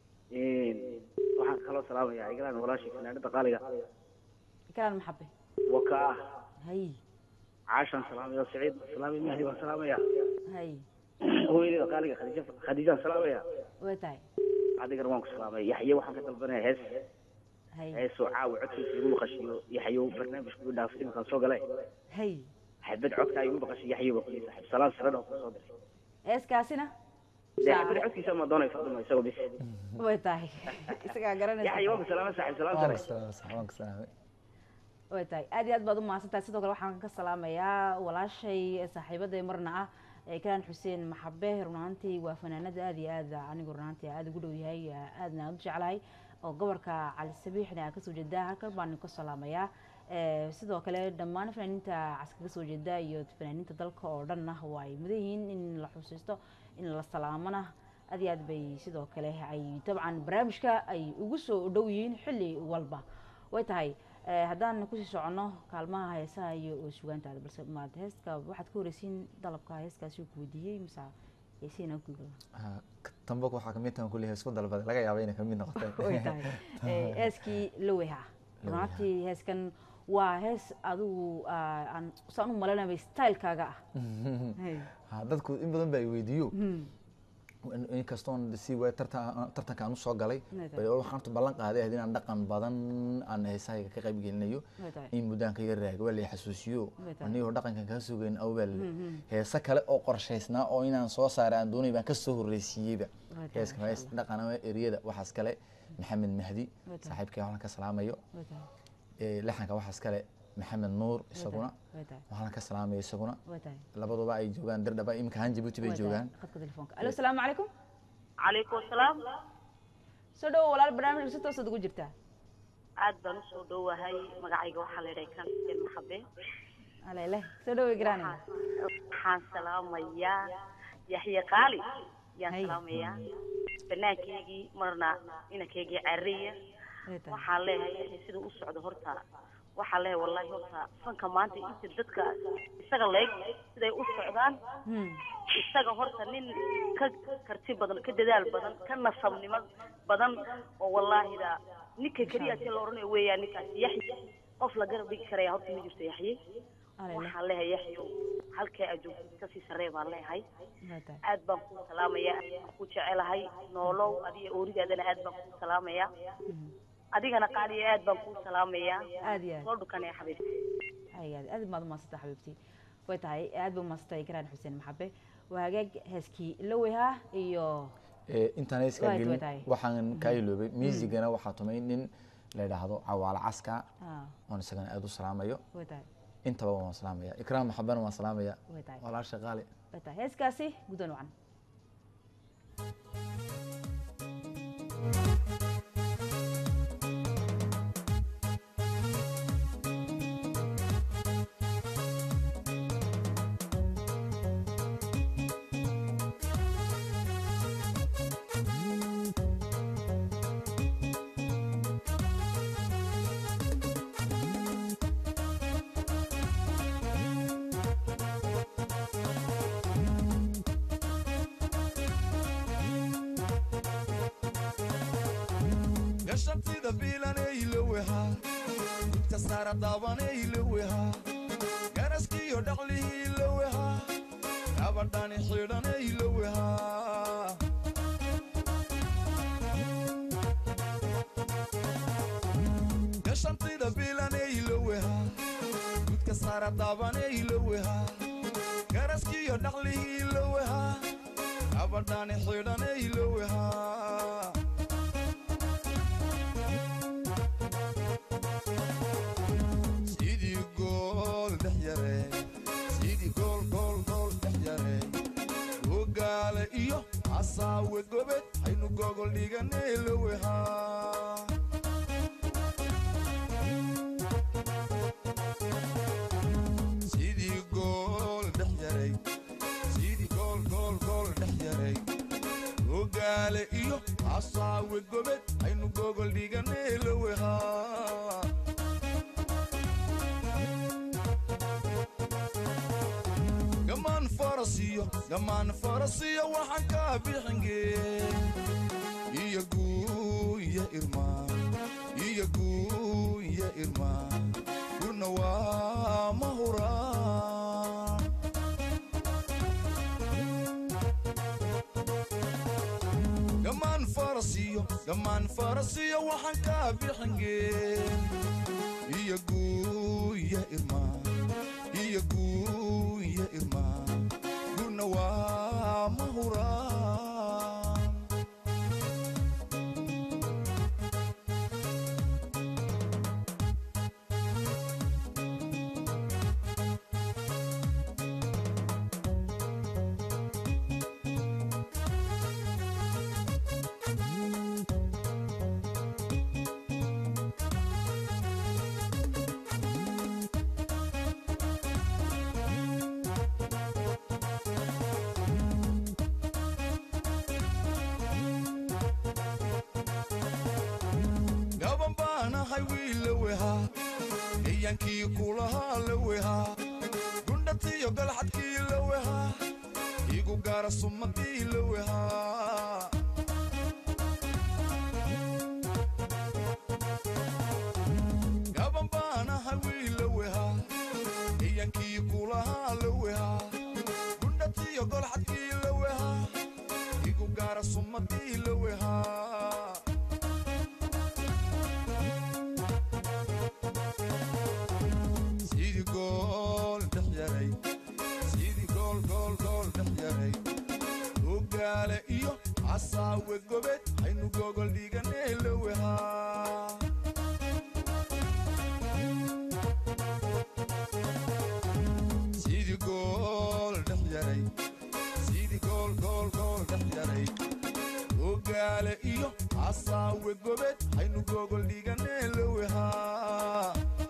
waxaan kaloo salaamayaa igalaan walaashii fanaanada qaaliga kalaan maxabe waka ah hay caashaan salaamaya saciid salaami mahdi baan salaamaya hay hooyadeeda qaaliga khadiija khadiijaan salaamaya way tahay adigana waan ku salaamay yaxye waxaan ka dalbanaya hees hay heesoo caawa codkiisa igu maqashiyo yaxyow barnaamijku igu dhaafay iminkaan soo galay hay xabad codkaa igu maqashay yaxye baa kulii saaxiib salaan saran oo kusoo diray heeskaasina dee xabad codkiisa ma doonay faduma isagoo bis way tahay isagaa garanaysa yaxye waan ku salaamay saaxiib salaan waan sare ku salaamay sax, waan ku salaamay way tahay aad iyo aad baad u mahadsantahay sidoo kale waxaan ka salaamayaa walaashay saaxiibaday marna ah ee kalaan xuseen maxabe run ahaantii waa fanaanada aad iyo aad anigu run ahaantii aad ugu dhow yahay aadna aad u jeclahay oo gobolka cali sabiixna kasoo jeedaa halkan baan ka salaamayaa Eh, sidoo kale dhammaan fanaaniinta caskaga soo jeeda iyo fanaaniinta dalka oo dhan ah waa ay mudan yihiin in la xusiisto in la salaamana aad iyo aad bay sidoo kale ay dabcan barnaamijka ay ugu soo dhow yihiin xilli walba way tahay eh, haddaan kusii soconno kaalmaha heesaha iyo oo sugaantaada balse maad heeska waxaad ka horeysiin dalabka heeskaasi ku weydiiyey mise heesiina ku Ah, ka- tanbak waxaa kamid tahan kulli heesku dalbaday laga yaaba inay kamid noqotay way tahay Eh, heeskii loweha runaatii heeskan waa hees adigu ah, aan saan u malanaya stylekaaga ah Hey. Ha, dadku in badan ba ay weydiiyo Hmm. in- inkastoon si waay tartan tartanka aan usoo galay Way tahay. bay waxaan horta ballan qaaday ahayd inaan dhaqan badan aan heesahayga ka qayb gelinayo Way tahay. in muddaan kaga raaga waa la xasuusiyo Way tahay. anigoo dhaqankan kaa sugayn awbal Mhm. heese kale oo qorshaysnaa oo inaan soo saaray aan doonay baan kasoo horreysiiyeyba Way tahay, heeska masha hees dhaqan ama eriyada waxaas kale maxamed mahdi Way tahay. saaxiibkay waxaan ka salaamayo Way tahay. Eh, laxanka waxaas kale maxamed nuur isaguna Way tahay. waxaan ka salaamaya isaguna Way tahay. labaduba ay joogaan dirdhaba imika han jabuuti bay Way tahay. joogaan khadka telefoonka alo asalaamu calaykum calaykum asalaam soo dhawo walaal barnaamijka si toosaad ugu jirtaa aad baan usoo dhowahay magacayga waxaa la yidhaha kamsel maxabe alele soo dhawo igraanay waxaan salaamayaa yaxye qaali yaan salaamayaa banaankeygii marna inankeygii cariya waxaan leeyahay yaxye siduu u socdo horta waxaan leeyahay wallahi horta fanka maanta inta dadka isaga leeg siday u socdaan isaga horta nin ka karti badan ka dadaal badan ka nasabnimo badan oo wallaahida ninka keliya si la oranayo weeyaan ninkaas yaxye qof la garab dhigi karaya horta ma jirto yaxye waxaan leeyahay yaxyo halkee aad joogtid kasii sarree baan leeyahay aad baan kuu salaamayaa aad baan ku jecelahay noolow adiga ooridaadana aad baan kuu salaamayaa adigana qaaliya aad baan kuu salaamayaa Aad iyo aad. soo dhukanaya xabiibti ayaad aad baad umaadsantaa xabiibtii way tahay aad ba umaadsantahay igraan xuseen maxabe waa hagaag heeskii loweha iyo Eh, intaan heeskaa Way- way gelin tahay. waxaan kaa iloobay muusigana waxaa tumay nin la yidhaahdo cawaale caska Ah, oon isagana aad u salaamayo way tahay intaba waan salaamaya ikraam maxabana waan salaamaya way tahay walaasha qaali way tahay heeskaasi gudan wacan gashabtida biilanayloweha gudka saara daabanayloweha garaskiyo dhaqlihiiloweha gabadhani xidhanayloweha gashabtida biilanayloweha gudka saara daabanayloweha garaskiyo dhaqlihiiloweha gabadhani xidhanayloweha sidii gool dhex yare sidii gool gool gool dhex yare ogaale iyo asaawe gobed haynu gogol dhiganeeloweha sidii gool dhex yaray sidii gool gool gool dhex yaray ogaale iyo asaawe gobed haynu gogol dhiganeeloweha gamaan farasiyo gamaan farasiyo waxaan kaa bixinge iyo guuya irmaan iyo guuya irmaan gurna waa ma huraan gamaan farasiyo gamaan farasiyo waxaan kaa bixinge iyo guuya irmaan iyo guuya irmaan gurna waa ma huraan gaban baanahay wiiloweha eyankii kulahaa laweha gundhatiyo galxadkii laweha igu gaara sumadii laweha la wehaa gundhatiyo golxadkii la wehaa igu gaara sumadii la wehaa sidii gool dhex yaray sidii gool gool gool dhex yaray ogaale iyo casaawe gobed haynu gogol dhiganee la wehaa sidii gool dhex yaray sidii gool gool gool dhex yaray ogaale iyo casaawe gobed haynu gogol dhiganee la wehaa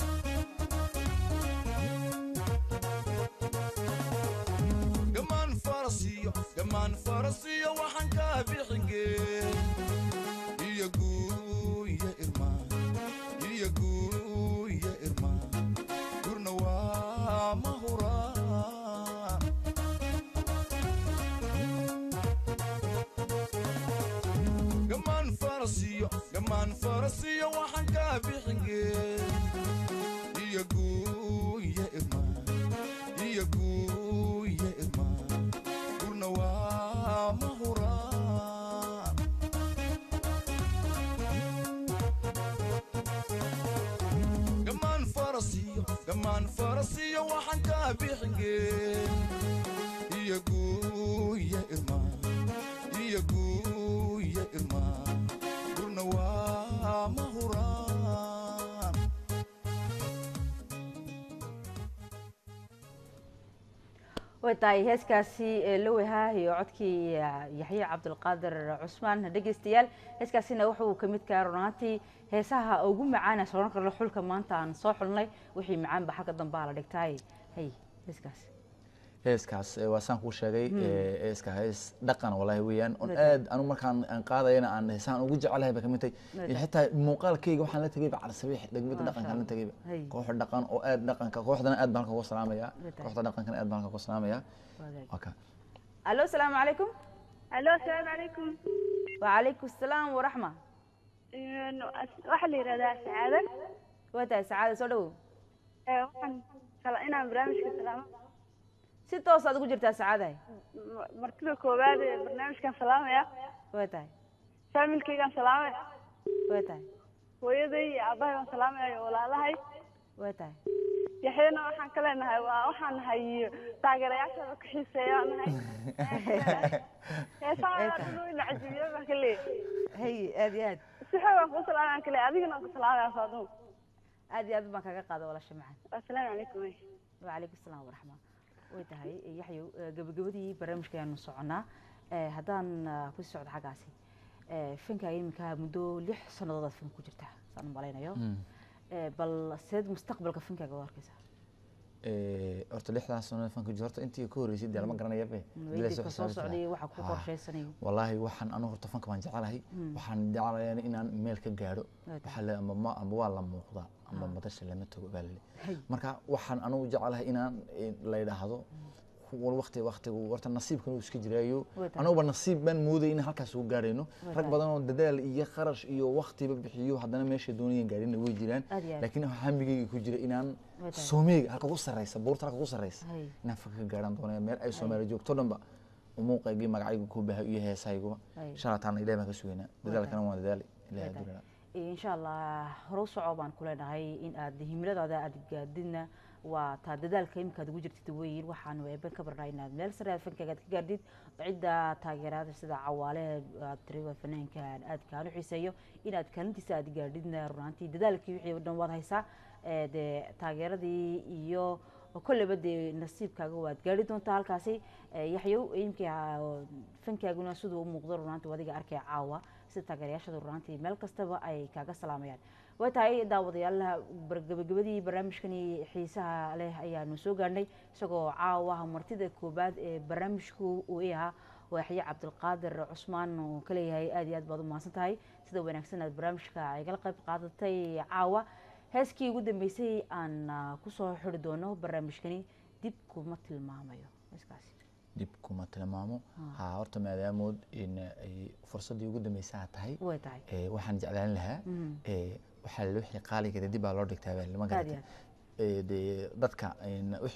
gamaan farasiyo gamaan farasiyo waxaan kaa bixingee iyo guuya irmaan iyo guuya irmaan gurna waa mahuraan gamaan farasiyo gamaan farasiyo waxaan kaa bixingee iyo guuya irmaan iyo guuya irmaan gurna waa mahuraan gamaan farasiyo gamaan farasiyo waxaan kaa bixingee iyo guuya irmaan iyo guuya irmaan gurna waa mahuraan way tahay heeskaasi ee la wehaa iyo codkii yaxye cabdulqaadir cusmaan dhegeystayaal heeskaasina wuxuu ka mid kaha runaantii heesaha ugu macaana sooran karno xulka maanta aan soo xulnay wixii macaanba xagga dambaa la dhigtaay hay heeskaas heeskaas eh, waa saan kuu sheegay Mm. eh, heeska hees dhaqan walahi weeyaan on Dhaqan. aad anu markaan aan qaadayana aan heesaan ugu jecelahay ba kamid tahay Dhaqan. iyo xitaa muuqaalkayga waxaan la tegayba calasabiix degmada Masha dhaqankaan la Allah. tegayba Hay. koox dhaqan oo aad dhaqanka kooxdana aad baan halka uga salaamaya Dhaqan. kooxda dhaqankana aad baan halka uga salaamaya waa ka alo asalaamu calaykum alo asalaamu calaykum wacalaykum asalaam waraxma waxaa la yidhahdaa sacaada waa tahay sacaada soo dhawow ee waxaan kala inaan barnaamijka salaamo si toos aad ugu jirtaa sacaadahay M- martida koowaad ee barnaamijkan salaamaya waa tahay faamilkaygaan salaamaya waa tahay hooyaday iyo aabbahay baan salaamaya iyo walaalahay waa tahay yaxyana waxaan ka leenahay waa waxaan nahay taageerayaashaada ku xiiseeya nahay heesaha dhulweyna cajibiya baan ka leeyahay hay aad iyo aad si xoog aan kuu salaamaya ka leeyahay adigana waan ku salaamaya faaduma aad iyo aad baan kaga qaada walaasha macaan asalaamu calaykum wacalaykum asalaam waraxma way tahay yaxyow eh, gabagabadii barnaamijka ayaanu soconaa Eh, haddaan ah, ku sii socdo xaggaasi Eh, fankaaga iminka muddo lix sannadood aad fank ku jirtaa saan u malaynayo Mm. Eh, bal seed mustaqbalka fankaaga u arkaysaa Eh, horta lixdaas sano fanka jiro horta intii ka horreysay dee lama Mm. garanaya be Mm, Ilaa weydii soo ka soo xisaabta. socday waxa ku Ha. qorshaysanayo wallaahi waxaan anu horta fanka baan jecelahay Mm. waxaan jecelayaa inaan meel ka gaadho Waa tahay. waxaa le amba ma amba waa la muuqdaa amba madasha lama tago baa lale Hay. marka waxaan anugu jecelahay inaan eh, la yidhaahdo wal waqti waqtigu horta nasiibkan uu iska jiraayo Waa tahay. anuguba nasiib baan moodayay in halkaas ugu gaarayno Waa rag tahay. badan oo dadaal iyo kharash iyo waqtiba bixiyo haddana meeshay doonayeen gaarina way jiraan Aad iyo aad. laakiin hamigayga ku jira inaan Waa tahay. soomeyga halka ugu sarreysa buurta halka ugu sarreysa Hay. inaan fanka ka gaaraan doonaya meel ay soomaali joogto dhanba umuuqaygii magacaygu ku bahay iyo heesahayguba Hay. shalataana ilahi baan ka sugaynaa dadaalkana waan dadaali ilahi Waa tahay. adduunyada insha allah hore u soco baan ku leenahay in aad himiladaada aad gaadidna waa taa dadaalka imika aad ugu jirtid weyn waxaanu eeben ka barnaa inaad meel sare aad fankaaga aad ka gaadhid cidda taageeraada sida cawaale aad tiri waa fanaanka aad kaan u xiiseeyo inaad kaalintiisa aad gaadhidna runaantii dadaalkii wixii oo dhan waad haysaa ee dee taageeradii iyo kolleyba dee nasiibkaaga waad gaadhi doontaa halkaasi Ee, yaxyow imkii fankaaguna siduu u muuqdo runaantii adiga arkay caawa sida taageerayaashada runaantii meel kastaba ay kaaga salaamayaan way tahay daawadayaalaha bar- gabagabadii barnaamijkani xiisaha leh ayaanu soo gaadhnay isagoo caawa martida koobaad ee barnaamijku uu i ahaa waa yaxye cabdulqaadir cusmaan oo ka leeyahay aad iyo aad baad u mahadsan tahay sida wanaagsan aad barnaamijka igala qayb qaadatay caawa heeskii ugu dambeysay aan ah, kusoo xiri doono barnaamijkani dib kuma tilmaamayo heeskaasi dib kuma tilmaamo Ah. ha horta maadaamood in ay fursaddii ugu dambeysaa tahay way tahay eh, waxaan jeclaan lahaa Mhm. eh, waxaa la wixii qaaligeeda dib baa loo dhigtaa baa lama Aad iyo garata Eh, dee dadka in wixii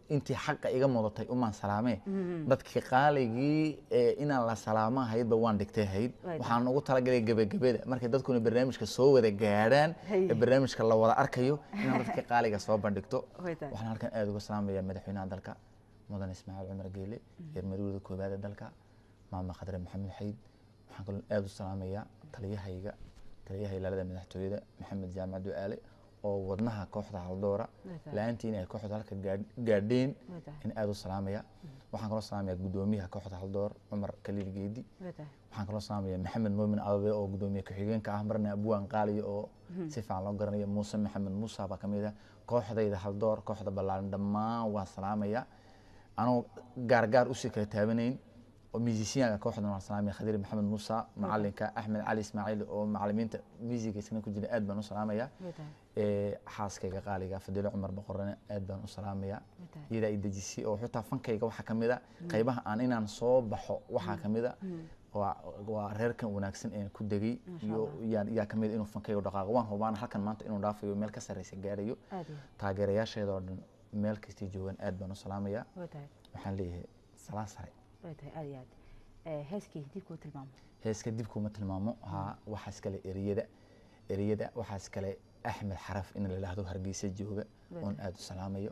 intii xaqa iga mudatay umaan salaamee Mhm. dadkii qaaligii ee inaan la salaamo haydba waan dhigtay hayd Way waxaan ugu talagalay gebagabada markay dadkuna barnaamijka soo wada gaadhaan Hay. ee barnaamijka la wada arkayo inaan dadkii qaaliga soo bandhigto Way tahay. waxaan halkan aada uga salaamayaa madaxweynaha dalka mudan ismaaciil cumar geele reer madowda koowaad ee dalka maama khadre maxamed xayd waxaan kaloo aada u salaamayaa taliyahayga taliyaha ilaalada madaxtooyada maxamed jaamac ducaale oo wadnaha kooxda haldoora Way tahay. la-aantii inay kooxda halka gaadh- gaadheen Way tahay. in aada u salaamaya waxaan kaloo salaamayaa gudoomiyaha kooxda haldoor cumar kaliil geedi Way tahay. waxaan kaloo salaamayaa maxamed muumin ababe oo gudoomiye ku-xigeenka ah marna abwaan qaaliya oo Mhm. si fiican loo garanayo muuse maxamed muuse baa kamid ah kooxdayda haldoor kooxda ballaaran dhammaan waan salaamaya anoo gaargaar usii kala taabanayn oo musicianka kooxdan waan salaamaya khadiir maxamed muuse macalinka axmed cali ismaaciil oo macalimiinta musiga isna ku jira aad baan u salaamaya Way tahay. ee xaaskayga qaaliga fadilo cumar boqorane aad baan u salaamaya Way tahay. iyadaa i dejisay oo xitaa fankayga waxaa kamid a qaybaha aan inaan soo baxo waxaa kamid a waa waa reerkan wanaagsan ee ku degay Masha iyo Allah. yaa yaa kamid inuu fankayga dhaqaaqo waan hubaan halkan maanta inuu dhaafayo meel ka sarreysa gaarayo Aad iyo taageerayaasheeda oo dhan meel kastay joogaan aad baan u salaamaya Way tahay. waxaan leeyahay salaan sare way tahay aad iyo aad Eh, heeskii dib kuu tilmaamo heeska dib kuma tilmaamo haa waxaas kale eriyada eriyada waxaas kale axmed xaraf in la yidhaahdo hargeysa jooga Way oon tahay. aada u salaamayo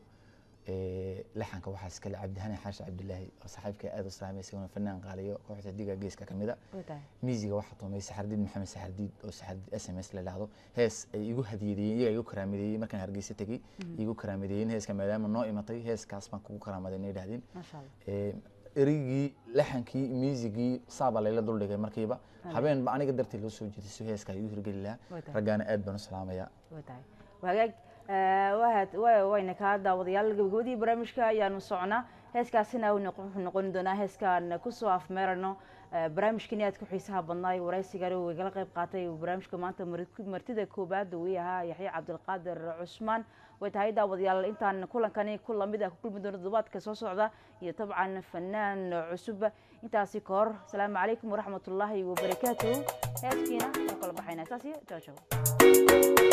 Ee, laxanka waxaas kale cabdihani xaashi cabdilaahi oo saaxiibka aada u salaamay isaguna fanaan qaaliyo kooxda diga geeska kamid a way tahay miisiga waxaa tumay saxardiid maxamed saxardiid oo saxardiid s m s la yidhaahdo hees ay igu hadiyadeeyeen iyaga igu karaamadeeyey markaan hargeysa tegey Mhm. igu karaamadeeyeen heeska maadaama noo imatay heeskaas baan kugu karaamaday na yidhahdeen maasha allah Ee, erigii laxankii miisigii saabaa layla duldhigay markiiba Aye. habeenba aniga dartii loo soo jeediso heeska igu hirgeli lahaa Way tahay. raggaana aad baan u salaamayaa way tahay wagaag eh, waad- wa- wayna kaa daawadayaal gabagabadii barnaamijka ayaanu socnaa heeskaasina uu noqon- wuxuu noqon doonaa heeskaan kusoo afmeerano eh, barnaamijkani aad ku xiisaha badnaay waraysigani uu igala qayb qaatay barnaamijka maanta mar- martida koobaad uu yahaa yaxya cabdilqaadir cusmaan way tahay daawadayaal intaan kulankani ku lamid ah ku kulmi doono toddobaadka soo socda iyo tabcan fanaan cusub intaasi ka hor asalaamu calaykum waraxmatullaahi wabarakaatuhu heeskiina u kala baxaynaa saas iyo jaw jaw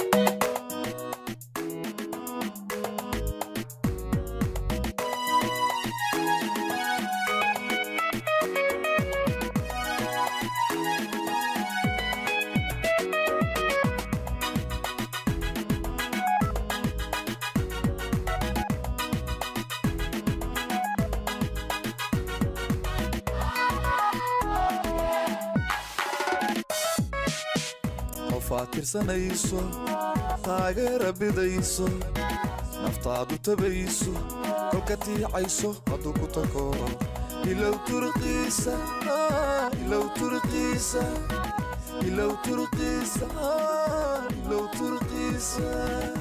qofaad tirsanayso taageera bidayso naftaadu tabayso kolka tiicayso hadduu ku takooro ilow turqiisa ah, ilow turqiisa ilow turqiisa ah, ilow turqiisa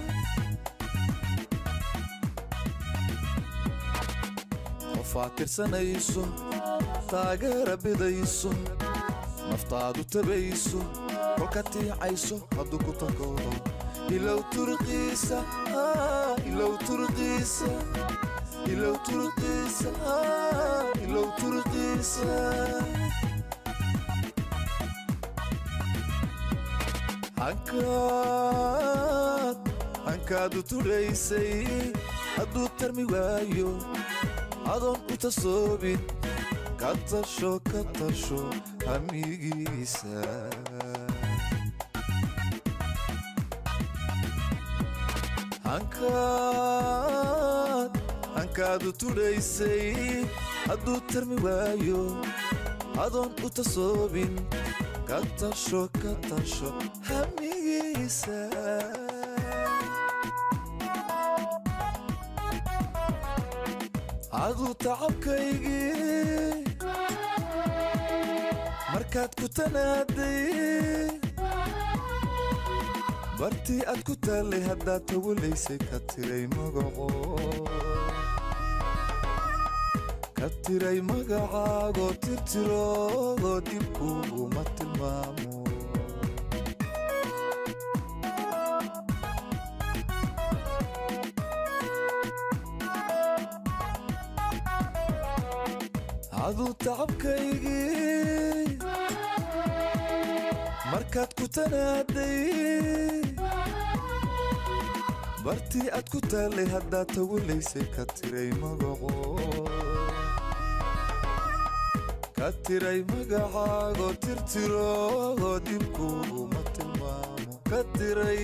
qofaad tirsanayso taageera bidayso naftaadu tabayso kolka tiicayso hadduu ku takooro ilow turqiisa ah, ilow turqiisa ilow turqiisa ah, ilow turqiisa hankaad hankaadu tudhaysay hadduu tarmi waayo adoon u tasoobin ka tasho ka tasho hamigiisa hankaad hankaadu tudhaysay hadduu tarmi waayo adoon u tasoobin ka tasho ka tasho hamigiisa aduu tacabkaygii markaad ku tanaaday bartii aad ku taallay haddaad tawalaysay ka tiray magaco ka tiray magacaagoo tirtiroogo dibkuuguma tilmaamo aduu tacabkaygii markaad ku tanaaday bartii aad ku taallay haddaad tawalaysay ka tiray magaco ka tiray magacaago tirtiro dibkuuguma tilmaamo ka tiray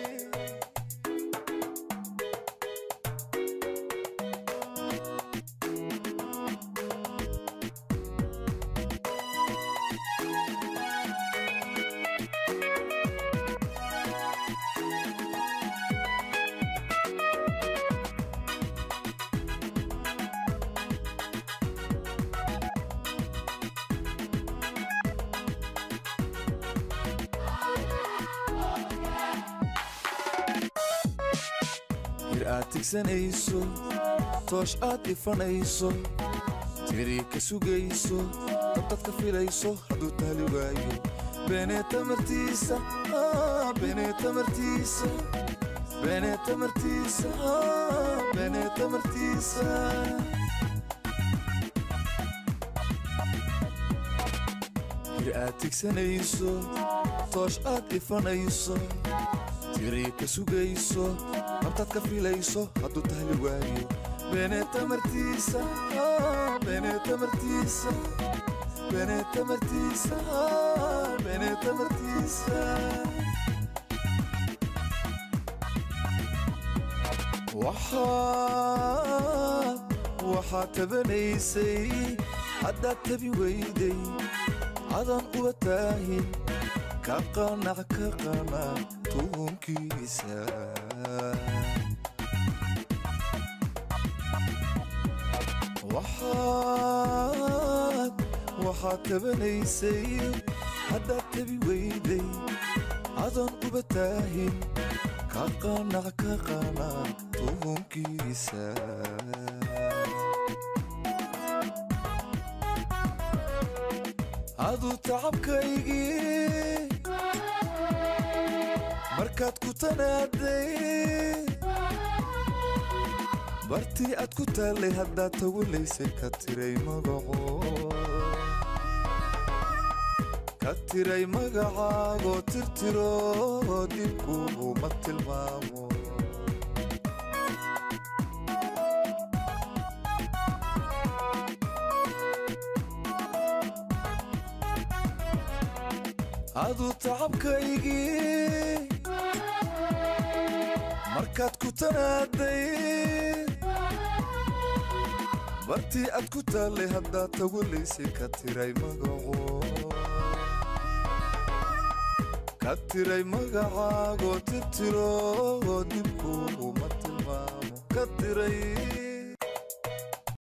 hir aad tigsanayso toosh aad ifanayso tiri ka sugayso dabdad ka filayso hadduu taali waayo beenee tamartiisa ah, beenee tamartiisa beenee tamartiisa ah, beenee tamartiisa hir aad tigsanayso toosh aad ifanayso tiri ka sugayso nabtaad ka filayso hadduu tahli waayo beenee tamartiisa ah, beenee tamartiisa beenee tamartiisa ah, beenee tamartiisa waxaad waxaad tabanaysay haddaad tabi weyday adan uba taahin ka qanac ka qanac tuunkiisa waxaad waxaad tabanaysay haddaad tabi weyday adan uba taahin ka qanac ka qanac tuunkiisa aduu tacabkaygii markaad ku tanaaday bartii aad ku taallay haddaad tawalaysay ka tiray magaco ka tiray magacaago tirtiro dibkuuguma tilmaamo aduu tacabkaygii markaad ku tanaaday bartii aad ku taallay haddaad tawalaysay ka tiray magaco ka tiray magacaago tirtiro dibkuuguma tilmaamo ka tiray